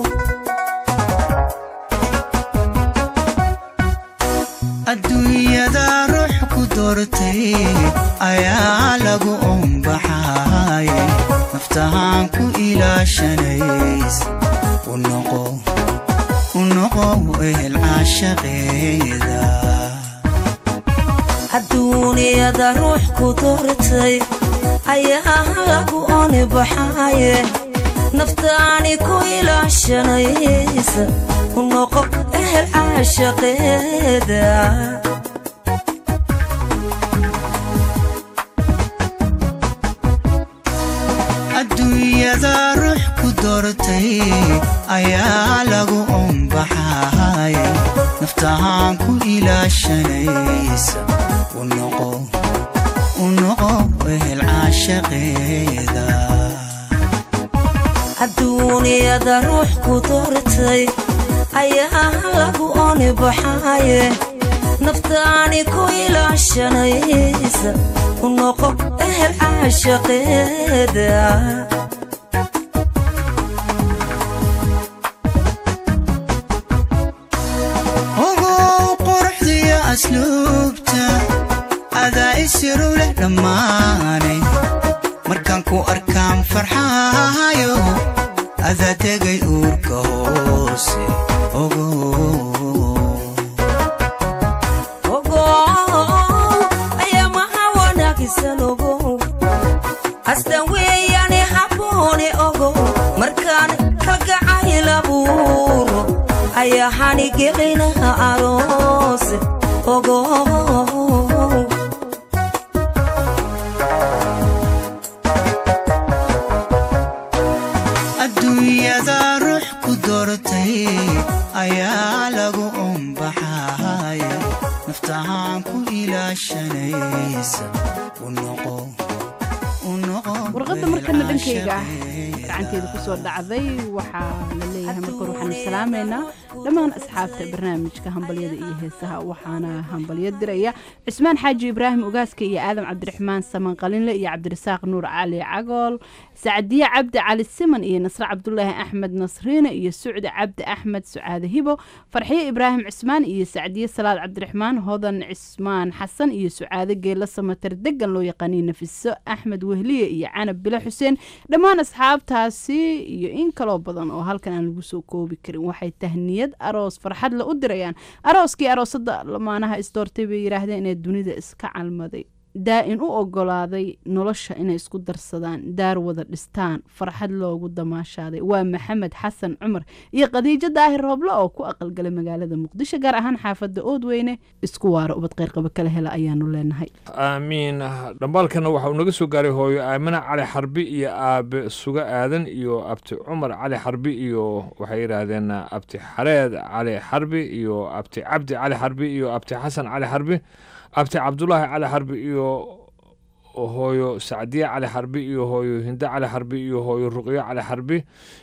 adduunyada ruux ku doortay ayaa lagu ombaxay naftahaan ku ilaashanays u noqo u noqo ehel caashaqeeda adduuniyada ruux ku doortay ayaa lagu oni baxaye naftaani ku ilaashanaysa u noqo ehel caashaqeeda adduunyada ruux ku doortay ayaa lagu ombaxay naftahaan ku ilaashanaysa u noqo u noqo ehel caashaqeeda adduuniyada ruux ku doortay ayaa lagu oni baxaye naftaani ku ilaashanaysa u noqo ehel caashaqeeda ogow quruxdiyo asluubta adaa isiru leh dhammaanay markaan ku arkaan farxaayo adaa tegay uurka hoose ogow ogow ayaa maha wanaagsan ogow astan weeyaane habboone ogow markaan kalgacayl abuuro ayaa ayahanigicina aroos ogo adduunyada ruux ku doortay ayaa lagu umbaxay naftahaan ku ilaashanaysa u noqo u noqo warqadda markana dhankayga gacanteeda ku soo dhacday waxaa la leeyahay marka hore waxaanu salaamaynaa dhammaan asxaabta barnaamijka hambalyada iyo heesaha waxaana hambalyo diraya cismaan xaaji ibraahim ogaaska iyo aadam cabdiraxmaan saman qalinle iyo cabdirasaaq nuur cali cagool sacdiye cabdi cali siman iyo nasre cabdulaahi axmed nasriine iyo sucdi cabdi axmed sucaade hibo farxiyo ibraahim cismaan iyo sacdiye salaad cabdiraxmaan hodan cismaan xasan iyo sucaade geela samater degan loo yaqaaniyo nafiso axmed wehliye iyo canab bile xuseen dhammaan asxaabtaasi iyo in kaloo badan oo halkan aan lagu soo koobi karin waxay tahniyad aroos farxad la u dirayaan arooskii aroosada lamaanaha isdoortay bay yidhaahdeen inay dunida iska calmaday daa-in u ogolaaday nolosha inay isku darsadaan daar wada dhistaan farxad loogu damaashaaday waa maxamed xasan cumar iyo khadiijo daahir rooble oo ku aqalgalay magaalada muqdisho gaar ahaan xaafadda oodweyne isku waara ubad qeyrqaba kala hela ayaanu leenahay aamiin dhambaalkana waxa uu naga soo gaaray hooyo aamina cali xarbi iyo aabe suga aadan iyo abti cumar cali xarbi iyo waxay yidhaahdeen abti xareed cali xarbi iyo abti cabdi cali xarbi iyo abti xasan cali xarbi abti cabdulaahi cali xarbi iyo hooyo sacdiye cali xarbi iyo hooyo hinde cali xarbi iyo hooyo ruqyo cali xarbi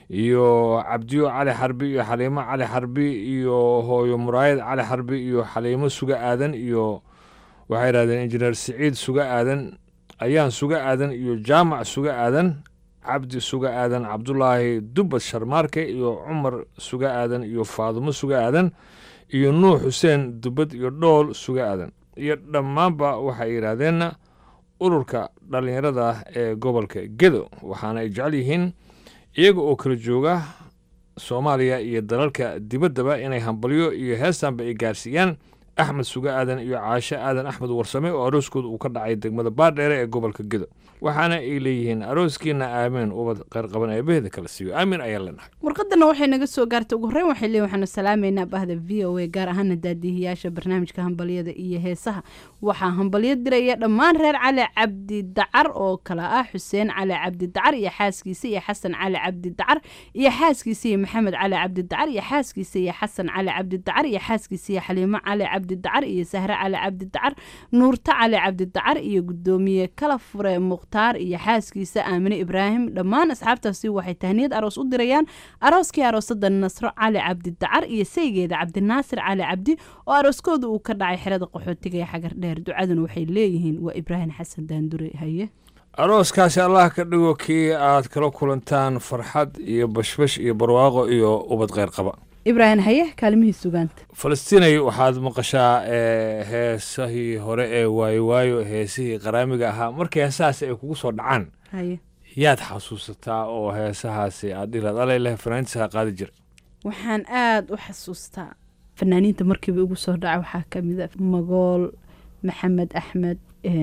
iyo cabdiyo cali xarbi iyo xaliimo cali xarbi iyo hooyo muraayad cali xarbi iyo xaliimo suga aadan iyo waxay yidhahdeen injineer siciid suga aadan ayaan suga aadan iyo jaamac suga aadan cabdi suga aadan cabdulaahi dubad sharmaarke iyo cumar suga aadan iyo faadumo suga aadan iyo nuux xuseen dubad iyo dhool suga aadan iyo dhammaanba waxay yidhaahdeenna ururka dhallinyarada ee gobolka gedo waxaana ay jecel yihiin iyaga oo kala jooga soomaaliya iyo dalalka dibaddaba inay hambalyo iyo heestanba ay gaarsiiyaan axmed suga aadan iyo caashe aadan axmed warsame oo arooskooda uu ka dhacay degmada baardheere ee gobolka gedo waxaana ay leeyihiin arooskiina aamin ubad qayrqaban eebaheeda kala siiyo aamin ayaa leenahay warqadana waxay naga soo gaartay ugu horreyn waxay leeyihin waxaanu salaamaynaa bahda v o a gaar ahaana daadihiyaasha barnaamijka hambalyada iyo heesaha waxaa hambalyo diraya dhammaan reer cali cabdi dacar oo kala ah xuseen cali cabdi dacar iyo xaaskiisa iyo xasan cali cabdi dacar iyo xaaskiisa iyo maxamed cali cabdi dacar iyo xaaskiisa iyo xasan cali cabdi dacar iyo xaaskiisa iyo xaliimo cali cabdi dacar iyo sahre cali cabdi dacar nuurta cali cabdi dacar iyo gudoomiye kala fure mukhtaar iyo xaaskiisa aamine ibraahim dhammaan asxaabtaasi waxay tahniyad aroos u dirayaan arooskii aroosada nasro cali cabdi dacar iyo saygeeda cabdinaasir cali cabdi oo arooskooda uu ka dhacay xerada qaxootiga ee xagar dheer ducaduna waxay leeyihiin waa ibraahim xasan daandure haye arooskaasi allah ka dhigo kii aad kala kulantaan farxad iyo bashbash iyo barwaaqo iyo ubad kheyr qaba ibraahim haye kaalimihii sugaanta falastiinay waxaad maqashaa ee heesahii hore ee waayo waayo heesihii qaraamiga ahaa markii heesahaasi ay kugu soo dhacaan haye yaad xasuusataa oo heesahaasi aad dhilaad aleleh fanaantiisaa qaadi jira waxaan aada u xasuustaa fanaaniinta markiiba igu soo dhaca waxaa ka mid a magool maxamed axmed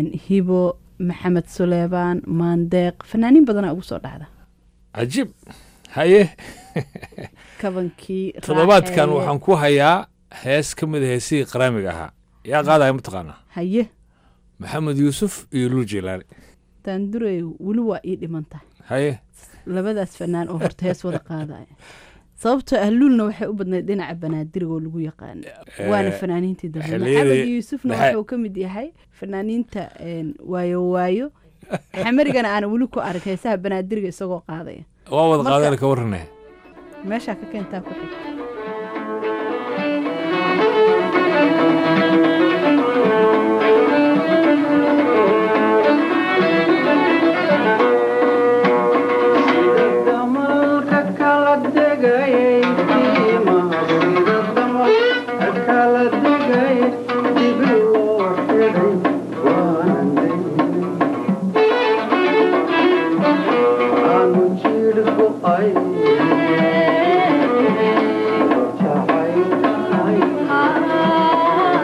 hibo maxamed suleebaan maandeeq fanaaniin badanaa ugu soo dhacda cajiib haye kabankii toddobaadkan waxaan ku hayaa hees ka mid a heesihii qaraamiga ahaa yaa qaadaya mataqaanaa haye maxamed yuusuf iyo luul jeylaani daandurey weli waa ii dhiman tahay haye labadaas fanaan oo horta hees wada qaadaya sababtoo ah luulna waxay u badnayd dhinaca banaadiriga oo lagu yaqaano waana fanaaniintii dambe maxamed yuusufna wuxuu ka mid yahay fanaaniinta waayo waayo xamarigana aana weli ku arag heesaha banaadiriga isagoo qaadaya waa wada qaadana ka warranaya meeshaa ka keentaa ku xig Ay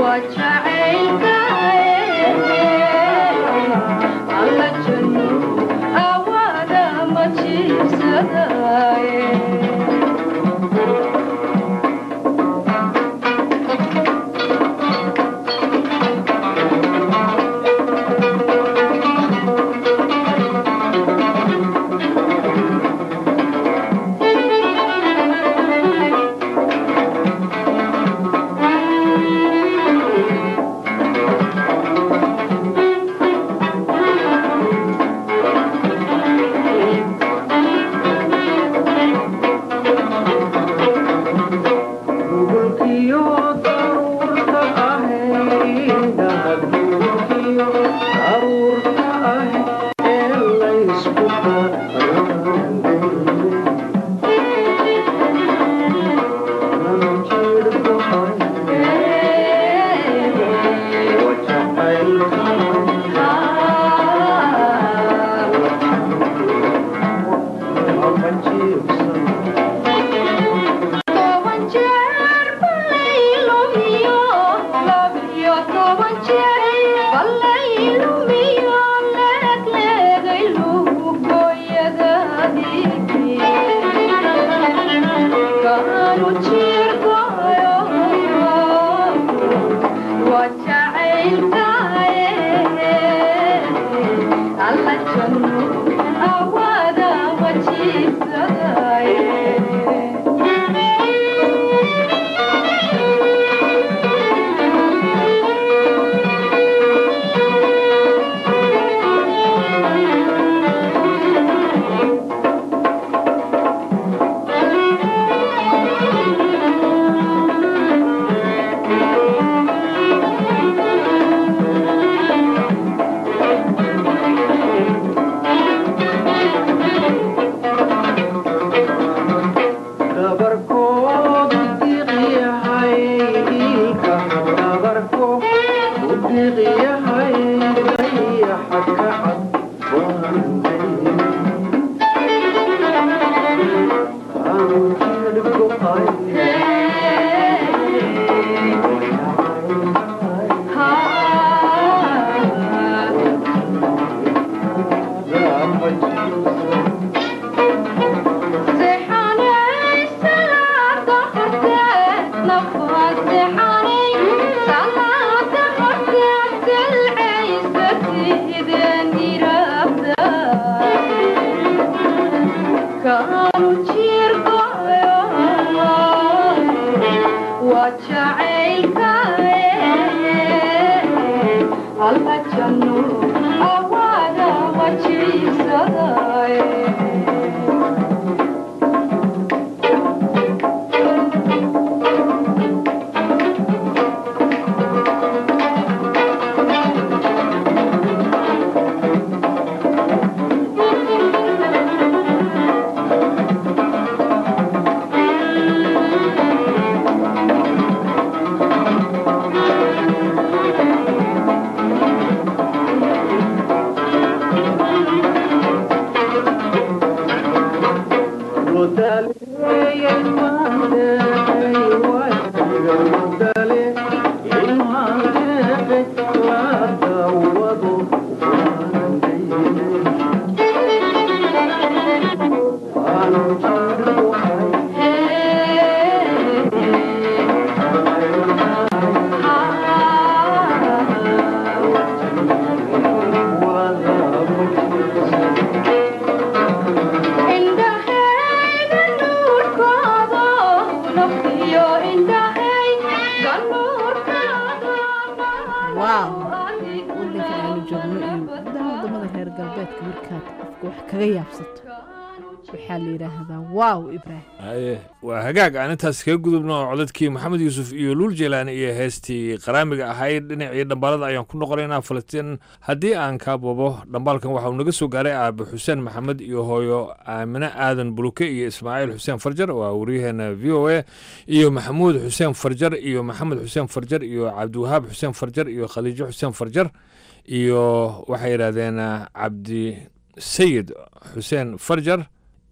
waa hagaag aan intaas kaga gudubno codadkii maxamed yuusuf iyo luul jelaani iyo heestii qaraamiga ahayd dhinacii dhambaalada ayaan ku noqonaynaa falastiin haddii aan kaa bobo dhambaalkan waxauu naga soo gaaray aabe xuseen maxamed iyo hooyo aamine aadan buluke iyo ismaaciil xuseen farjar waa waryaheena v o a iyo maxamuud xuseen farjar iyo maxamed xuseen farjar iyo cabdiwahaab xuseen farjar iyo khaliijo xuseen farjar iyo waxay yidhahdeen cabdi sayid xuseen farjar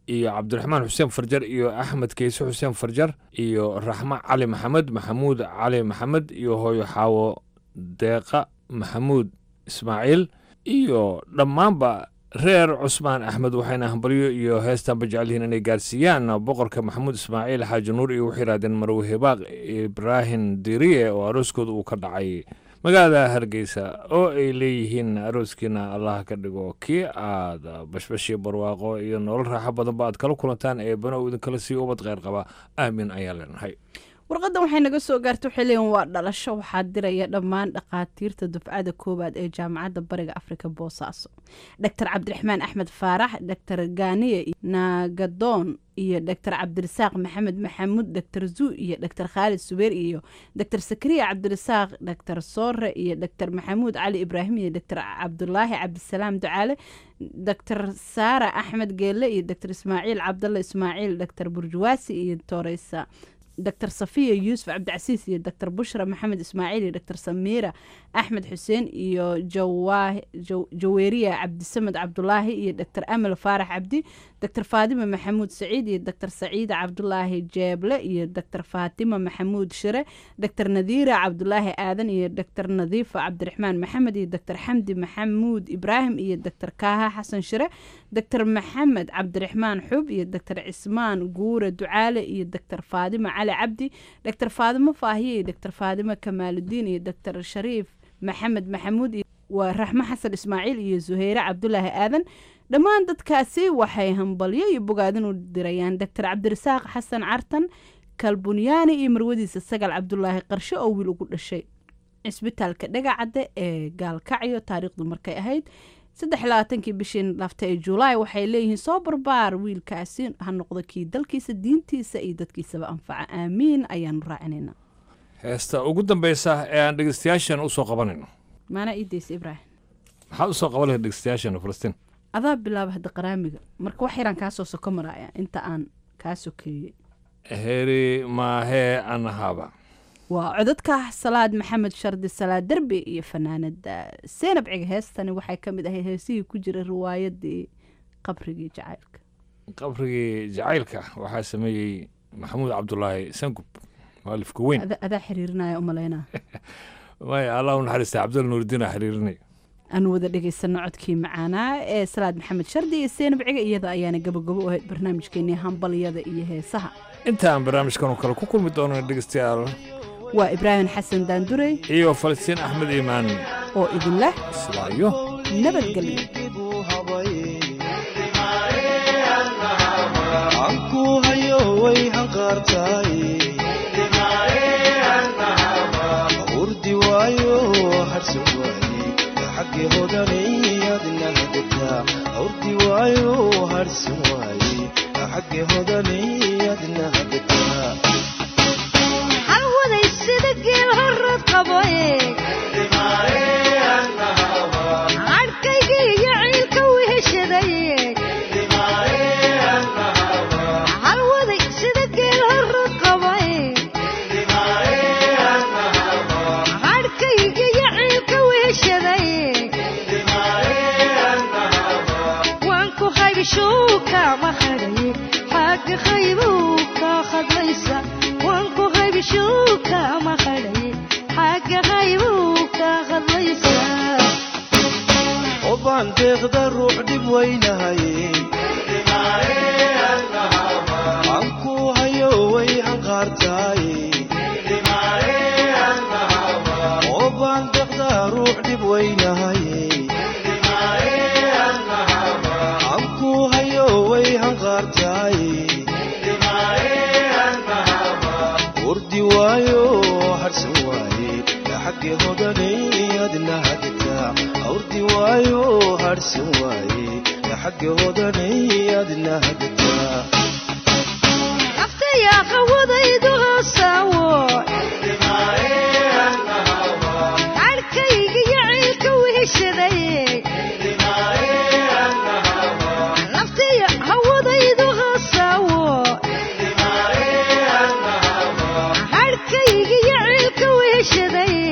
iyo cabdiraxmaan xuseen farjar iyo axmed keyse xuseen farjar iyo raxmo cali maxamed maxamuud cali maxamed iyo hooyo xaawo deeqa maxamuud ismaaciil iyo dhammaanba reer cusmaan axmed waxayna hambalyo iyo heestanba jecel yihiin inay gaarsiiyaan boqorka maxamuud ismaaciil xaaji nuur iyo waxay yidhahdeen marwe hebaaq ibraahim diriye oo arooskooda uu ka dhacay magaalada hargeysa oo ay leeyihiin arooskiina allah ka dhigo kii aad bashbash iyo barwaaqo iyo nolol raaxo badanba aad kala kulantaan ee bano uu idinkala sii ubad kheyr qaba aamin ayaan leenahay warqaddan waxay naga soo gaartay waxay leeyihin waa dhalasho waxaa diraya dhammaan dhakhaatiirta dufcada koowaad ee jaamacadda bariga afrika boosaaso doctor cabdiraxmaan axmed faarax doctor ganiye naagadoon iyo doctor cabdirasaaq maxamed maxamuud doctor zuu iyo doctor khaalid subeer iyo doctor sakariya cabdirasaaq doctor soore iyo doctor maxamuud cali ibraahim iyo doctor cabdulaahi cabdisalaam ducaale doctor saara axmed geelle iyo doctor ismaaciil cabdalle ismaaciil doctor burjuwaasi iyo toreysa doctor safiya yuusuf cabdicasiis iyo doctor bushra maxamed ismaaciil iyo doctor samiira axmed xuseen iyo jaweeriya cabdisamed cabdulaahi iyo doctor amal faarax cabdi doctor faadima maxamuud saciid iyo doctor saciida cabdulaahi jeeble iyo doctor faatima maxamuud shire doctor nadiira cabdulaahi aadan iyo doctor nadiifa cabdiraxmaan maxamed iyo doctor xamdi maxamuud ibraahim iyo doctor kaaha xasan shire doctor maxamed cabdiraxmaan xub iyo doctor cismaan guure ducaale iyo doctor faadima cali cabdi doctor faadimo faahiye iyo doctor faadimo kamaaludiin iyo doctor shariif maxamed maxamuud waa raxmo xasan ismaaciil iyo zuheyre cabdulaahi aadan dhammaan dadkaasi waxay hambalyo iyo bogaadin u dirayaan doctor cabdirasaaq xasan cartan kalbunyaani iyo marwadiisa sagal cabdulaahi qarshe oo wiil ugu dhashay cisbitaalka dhagacadde ee gaalkacyo taariikhdu markay ahayd saddex labaatankii bishii lafta ee julaay waxay leeyihiin soo barbaar wiilkaasi ha noqdo kii dalkiisa diintiisa iyo dadkiisaba anfaca aamiin ayaanu raacinayna heesta ugu dambeysa ee aan dhegeystayaashan usoo qabanayno maanaa iideysa ibraahim maxaad usoo qaban lahayd dhegeystayaashan falastiin adaa bilaaba hadda qaraamiga marka wax yaraan kaasoo soko maraya inta aan kaa sokeeyey heri maahee anahaba waa codadka salaad maxamed shardi salaad derbi iyo fanaanada seenab ciga heestani waxay ka mid ahayd heesihii ku jira riwaayadii qabrigii jacaylka qabrigii jacaylka waxaa sameeyey maxamuud cabdulaahi sangub mualifka weyn adaa xiriirinaya umalaynaa maya allah u naxariista cabdul nuuridiin aa xiriirinay aanu wada dhegaysano codkii macaanaa ee salaad maxamed shardi iyo seenab ciga iyada ayaana gabagabo u ahayd barnaamijkeenii hambalyada iyo heesaha inta aan barnaamijkan oo kale ku kulmi doono dhegeystayaal waa ibraahim xasan daandurey iyo falastiin axmed iimaan oo idin leh islaayo nabadgelyo anku hayo way hanqaartaay urdi waayo harsan waaye xagge hodanayadna hagataa urdi waayo harsan waaye xagge hodanayadna hagataa halwaday sida geel horad qaboye cadhkayga iyo ciilka weheshadaye halwaday sida geel horad qaboye cadhkayga iyo ciilka weheshadaye waan ku haybishuuka ma hadhaye xagga qaybuu ka khadlaysa waan ku haybishuuka ma hadhaye xagga qaybuu ka khadlaysa obaan deeqda ruux dhib weynahaye anku hayo way hanqaartaaye obaan deeqda ruux dhib weynahaye anku hayo way hanqaartaaye urdi waayo harsan waaye xagge hodanay adna hagataa urdi waayo harsan waaye xagge hodanay adna hagataa naftaya qawadaydu hoosaawo cadhkayga iyo ciilka weheshadaye naftaya hawadaydu hoosaawo cadhkayga iyo ciilka weheshadaye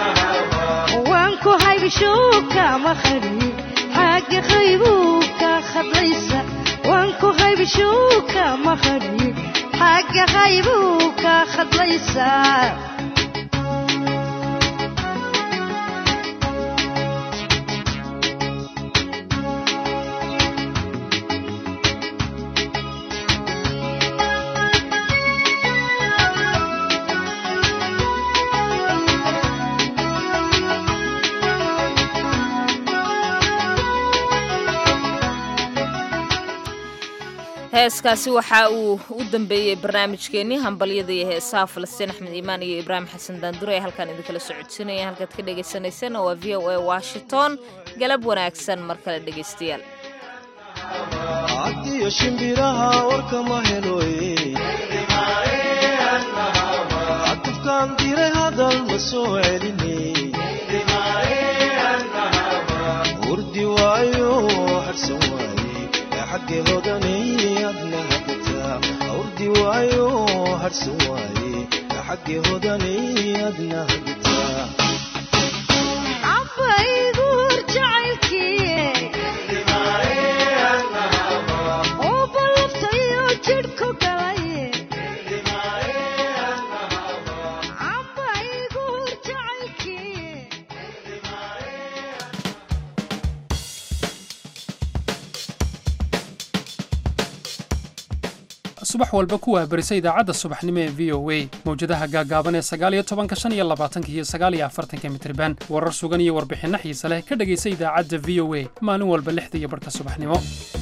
waan ku haybishuuka ma qadhiye xagga qaybuu ka khadlaysa waan ku haybshuu ka maqani xagga haybuu ka khadlaysaa heeskaasi waxa uu u dambeeyey barnaamijkeenii hambalyada iyo heesaha falastiin axmed iimaan iyo ibraahim xasan daandure ee halkaan idinkala socodsiinaya halkaad ka dhagaysanayseen waa v o a washington galab wanaagsan mar kale dhegaystayaal cadiyo shimbiraha warkama heloye cadufkaan diray hadal ma soo celine urdi waayo harsan waaye xagge hodanay adna hagataa urdi waayo harsan waaye xagge hodanay adna hagataa cabaygu hor jacaylkii oo ballabtayo jidhku galay cabaygu hor jacaylkii subax walba ku waabarisa idaacadda subaxnimo ee v o a mawjadaha gaagaaban ee sagaaliyo tobanka shan iyo labaatanka iyo sagaaliyo afartanka mitriban warar sugan iyo warbixinno xiise leh ka dhegaysa idaacadda v o a maalin walba lixda iyo barhka subaxnimo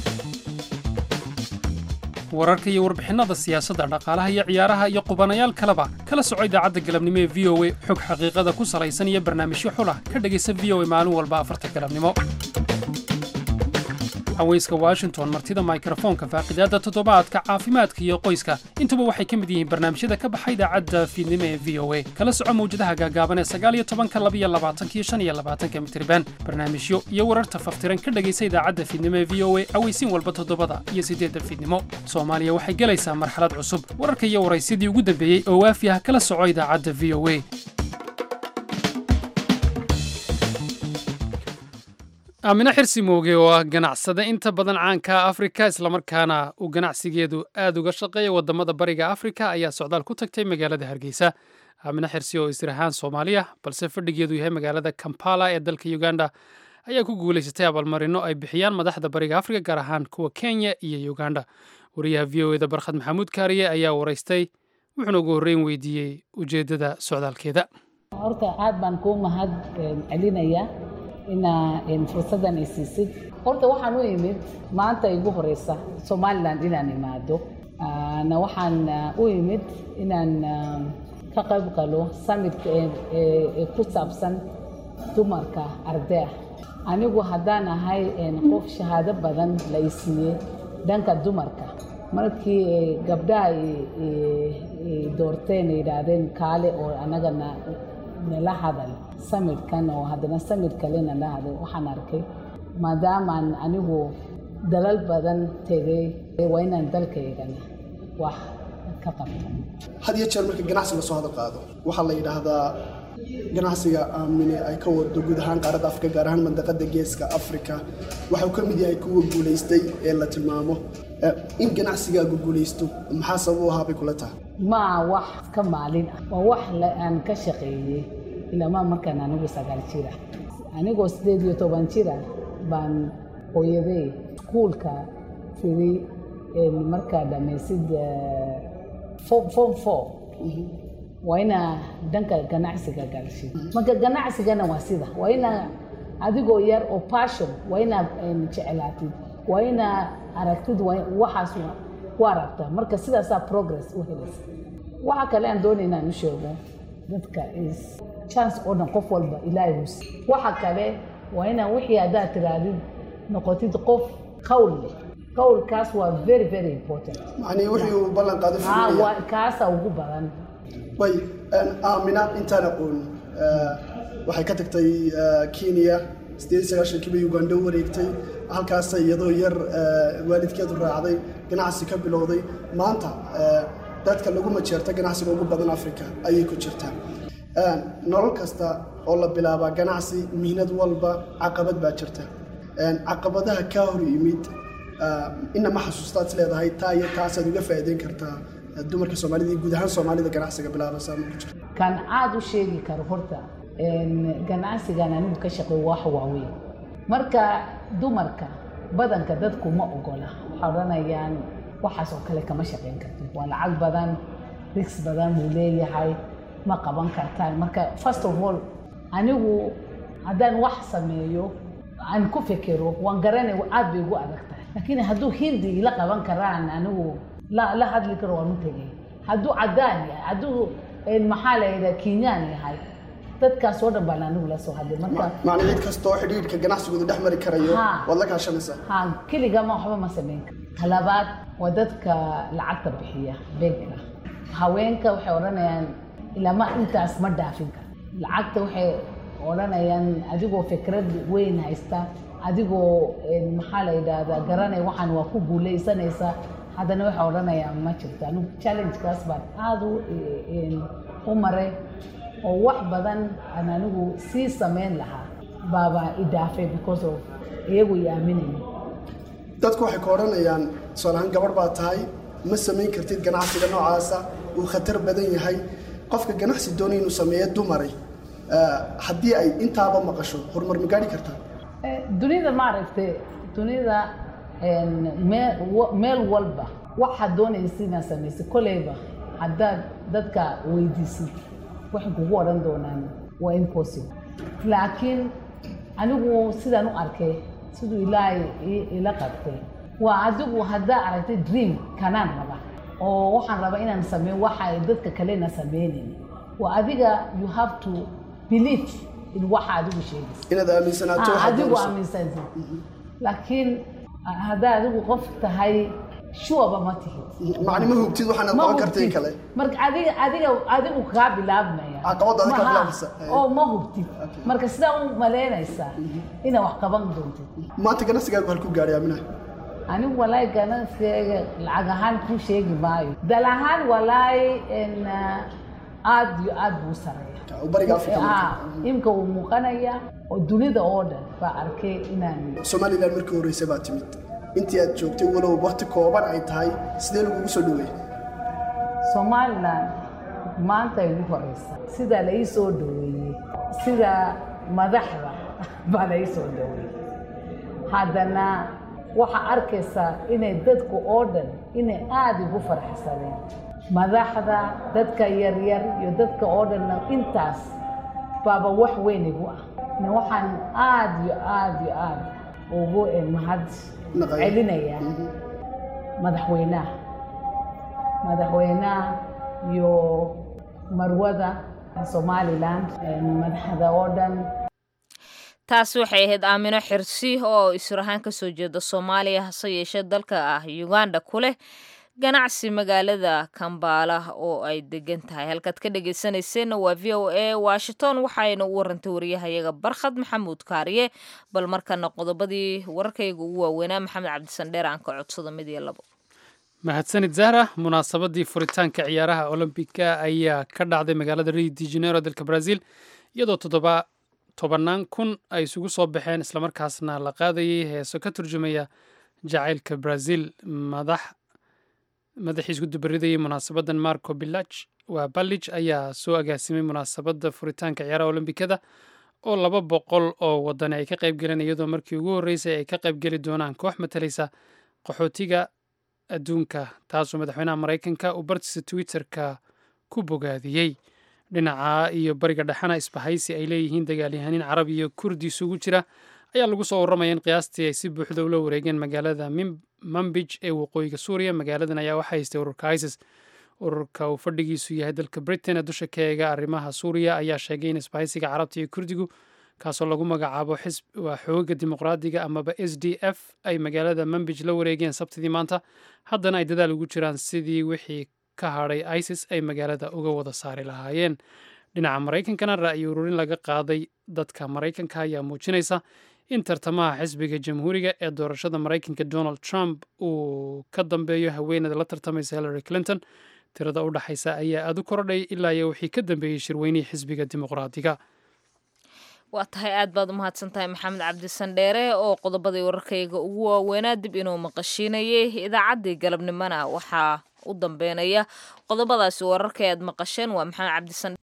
wararka iyo warbixinnada siyaasadda dhaqaalaha iyo ciyaaraha iyo qubanayaal kaleba kala soco idaacadda galabnimo ee v o a xog xaqiiqada ku salaysan iyo barnaamijyo xulah ka dhegaysa v o a maalin walba afarta galabnimo haweyska washington martida mikrofoonka faaqidaadda toddobaadka caafimaadka iyo qoyska intuba waxay ka mid yihiin barnaamijyada ka baxa idaacadda fiidnimo ee v o a kala soco mawjadaha gaagaaban ee sagaaliyo tobanka labiyo labaatanka iyo shan iyo labaatanka mitriban barnaamijyo iyo wararta faftiran ka dhegaysa idaacadda fiidnimo ee v o a aweysiin walba toddobada iyo siddeedda fiidnimo soomaaliya waxay gelaysaa marxalad cusub wararka iyo waraysyadii ugu dambeeyey oo waafi ah kala soco idaacadda v o a aamine xirsi mooge oo ah ganacsade inta badan caanka afrika islamarkaana uu ganacsigeedu aad uga shaqeeya wadamada bariga afrika ayaa socdaal ku tagtay magaalada hargeysa aamine xirsi oo isir ahaan soomaaliya balse fadhigeedu yahay magaalada kampala ee dalka uganda ayaa ku guulaysatay abaalmarino ay bixiyaan madaxda bariga afrika gaar ahaan kuwa kenya iyo uganda wariyaha v o eda barkhad maxamuud kaariye ayaa waraystay wuxuuna ugu horreyn weydiiyey ujeeddada socdaalkeeda horta aad baan kuu mahad celinayaa inaa fursaddan ay siisid horta waxaan u imid maanta igu horeysa somalilan inaan imaado na waxaan u imid inaan ka qayb galo summitka ee ku saabsan dumarka ardaya anigu haddaan ahay qof shahaado badan la i siiyey dhanka dumarka markii gabdhaha doorteen yidhaahdeen kaale oo annagana nala hadal samidkan oo haddana samid kalena la hadal waxaan arkay maadaamaan anigu dalal badan tegay waa inaan dalkaygana wax ka qabto had iyo jeer marka ganacsi lasoo hadal qaado waxaa la yidhaahdaa ganacsiga aamine ay ka wado guud ahaan qaaradda afrika gaar ahaan mandaqada geeska afrika waxau ka mid yahay kuwa guulaystay ee la tilmaamo in ganacsigaagu guulaysto maxaa sabab u ahaa bay kula tahay ma wax ka maalin ah waa wax aan ka shaqeeyey ilamaa markaan anigu sagaal jira anigoo sideed iyo toban jira baan hooyaday iskuulka tiri markaa dhamaysid form four waa inaa dhanka ganacsiga galshid marka ganacsigana waa sida waa inaa adigoo yar oo passion waa inaa jeclaatid waa inaa aragtid waxaas ku aragta marka sidaasaa progress u helaysa waxa kale aan doonay inaan u sheego dadka is chance oo dhan qof walba ilaahay hus waxa kale waa inaan wixii haddaad tiraadid noqotid qof qawl leh qawlkaas waa very very important macnii wixii uu ballan qaado waa kaasa ugu badan way aamina intaan aqoon waxay ka tagtay kenya sideed sagaashankii bay uganda u wareegtay halkaasa iyadoo yar waalidkeedu raacday ganacsi ka bilowday maanta dadka lagu majeerta ganacsiga ugu badan africa ayay ku jirtaa nolol kasta oo la bilaabaa ganacsi mihnad walba caqabad baa jirta caqabadaha kaa hor yimid ina ma xasuustaad is leedahay taa iyo taasaad uga faa'iideyn kartaa dumarka soomaalida iyo guud ahaan soomaalida ganacsiga bilaabaysa ma ku jirto kan aad u sheegi karo horta ganacsigan anigu ka shaqeeyo wax waaweyn marka dumarka badanka dadku ma ogola waxay odhanayaan waxaas oo kale kama shaqeyn kartid waa lacag badan rigs badan buu leeyahay ma qaban kartaan marka first of all anigu haddaan wax sameeyo aan ku fekero waan garanay aad bay ugu adag tahay laakiin hadduu hindi ila qaban karaan anigu la la hadli karo waan u tegay hadduu caddaan yahay hadduu maxaa la yidhaha kenyaan yahay dadkaas oo dhan baan anigu la soo hadlay marka macna cid kastoo xidhiidhka ganacsigooda dhex mari karayo Ha. waad la kaashanaysaa ha keligama waxba ma samayn karo talabaad waa dadka lacagta bixiya beegka haweenka waxay odhanayaan ilama intaas ma dhaafin karo lacagta waxay odhanayaan adigoo fikrad weyn haysta adigoo een, maxaa la yidhaahdaa garanay waxaan waa ku guuleysanaysaa haddana waxay odhanayaan ma jirto anigu challengekaas baan aada u een, u maray oo wax badan aan anigu sii samayn lahaa baaba i dhaafay because of iyagu i aaminayay dadku waxay ka odhanayaan tusaale ahaan gabadh baa tahay ma samayn kartid ganacsiga noocaasa uu khatar badan yahay qofka ganacsi doonaya inuu sameeyo dumari eh, haddii ay intaaba maqasho horumar ma gaadhi kartaa Eh, dunida maaragtay dunida een, mee- wa- meel walba waxaad doonaysa inaad samaysid koleyba haddaad dadka weydiisid waxay kugu odhan doonaan waa impossible laakiin anigu sidaan u arkay siduu ilaahay i- ila qabtay waa adigu haddaa aragtay dream kanaan raba oo waxaan rabaa inaan sameeyo waxa ay dadka kalena sameynayn waa adiga you have to believe in waxa adigu sheegaysa inaad aaminsanaato Ah, waxaad adigu doonayso. aaminsanti laakiin ah, haddaa adigu qof tahay shuwaba ma tihid macni ma hubtid waxaanaad Ma qaban kartay hubtid. kale marka adiga adiga adigu kaa bilaabmaya Caqabadda adiga kaa Maha, bilaabmaysa. oo ma hubtid marka sidaa u malaynaysaa inaad wax qaban doontid maanta ganacsigaagu halku gaadhay aaminaha anigu walaahi ganacsiga lacag ahaan kuu sheegi maayo dal ahaan walaahi en, ah, aad iyo aad buu sareeya bariga Afrika marka. Ah, imka uu muuqanaya oo dunida oo dhan baa arkay inaan somalilan markii horreysay baa timid intii aad joogtay walow waqti kooban ay tahay sidee lagugu soo dhaweeyey somalilan maanta ay ugu horeysa sida la ii soo dhaweeyey sida madaxda baa la ii soo dhaweeyey haddana waxaa arkaysaa inay dadku oo dhan inay aada ugu faraxsadeen madaxda dadka yaryar iyo dadka oo dhanna intaas baaba wax weyn igu ah Na waxaan aada iyo aada iyo aada ugu eh, mahad celinayaa madaxweynaha madaxweynaha iyo marwada somalilan eh, madaxda oo dhan taasi waxay ahayd aamino xirsi oo israhaan ka soo jeeda soomaaliya hase yeeshee dalka ah uganda ku leh ganacsi magaalada kambaala oo ay degan tahay halkaad ka dhegeysanayseena waa v o a washington waxayna u warantay wariyahayaga barkhad maxamuud kaariye bal markana qodobadii wararkayga ugu waaweynaa maxamed cabdisandheer aan ka codsado mid iyo labo mahadsanid zahra munaasabadii furitaanka ciyaaraha olombiga ayaa ka dhacday magaalada rio de janeiro dalka brazil iyadoo toddoba tobannaan kun ay isugu soo baxeen islamarkaasna la qaadayay heeso ka turjumaya jacaylka brazil madax madaxii isku dubaridayay munaasabadan marco bilaj waa balij ayaa soo agaasimay munaasabadda furitaanka ciyaaraha olombikada oo laba boqol oo wadani ay ka qayb galeen iyadoo markii ugu horreysay ay ka qaybgeli doonaan koox matalaysa qaxootiga adduunka taasoo madaxweynaha maraykanka uu bartiisa twitterka ku bogaadiyey dhinaca iyo bariga dhexena isbahaysi ay leeyihiin dagaalyahaaniin carab iyo kurdi isugu jira ayaa lagu soo warramaya in qiyaastii ay si buuxda ula wareegeen magaalada Mim- manbij ee waqooyiga suuriya magaaladan ayaa waxaa haystay ururka isis ururka uu fadhigiisu yahay dalka britain ee dusha ka eega arrimaha suuriya ayaa sheegay in isbahaysiga carabta iyo kurdigu kaasoo lagu magacaabo xisb waa xoogaga dimuqraadiga amaba s d f ay magaalada manbij la wareegeen sabtidii maanta haddana ay dadaal ugu jiraan sidii wixii ka hadhay isis ay magaalada uga wada saari lahaayeen dhinaca maraykankana ra'yi ururin laga qaaday dadka maraykanka ayaa muujinaysa in tartamaha xisbiga jamhuuriga ee doorashada maraykanka donald trump uu ka dambeeyo haweeneyda la tartamaysa hillary clinton tirada u dhaxaysa ayaa aad u korodhay ilaa iyo wixii ka dambeeyey shirweynihii xisbiga dimuqraadiga waa tahay aad baad u mahadsan tahay maxamed cabdisandheere oo qodobadii wararkayga ugu waaweynaa dib inuu maqashiinayay idaacaddii galabnimona waxaa u dambeynaya qodobadaasi wararka aad maqasheen waa maxamed cabdisan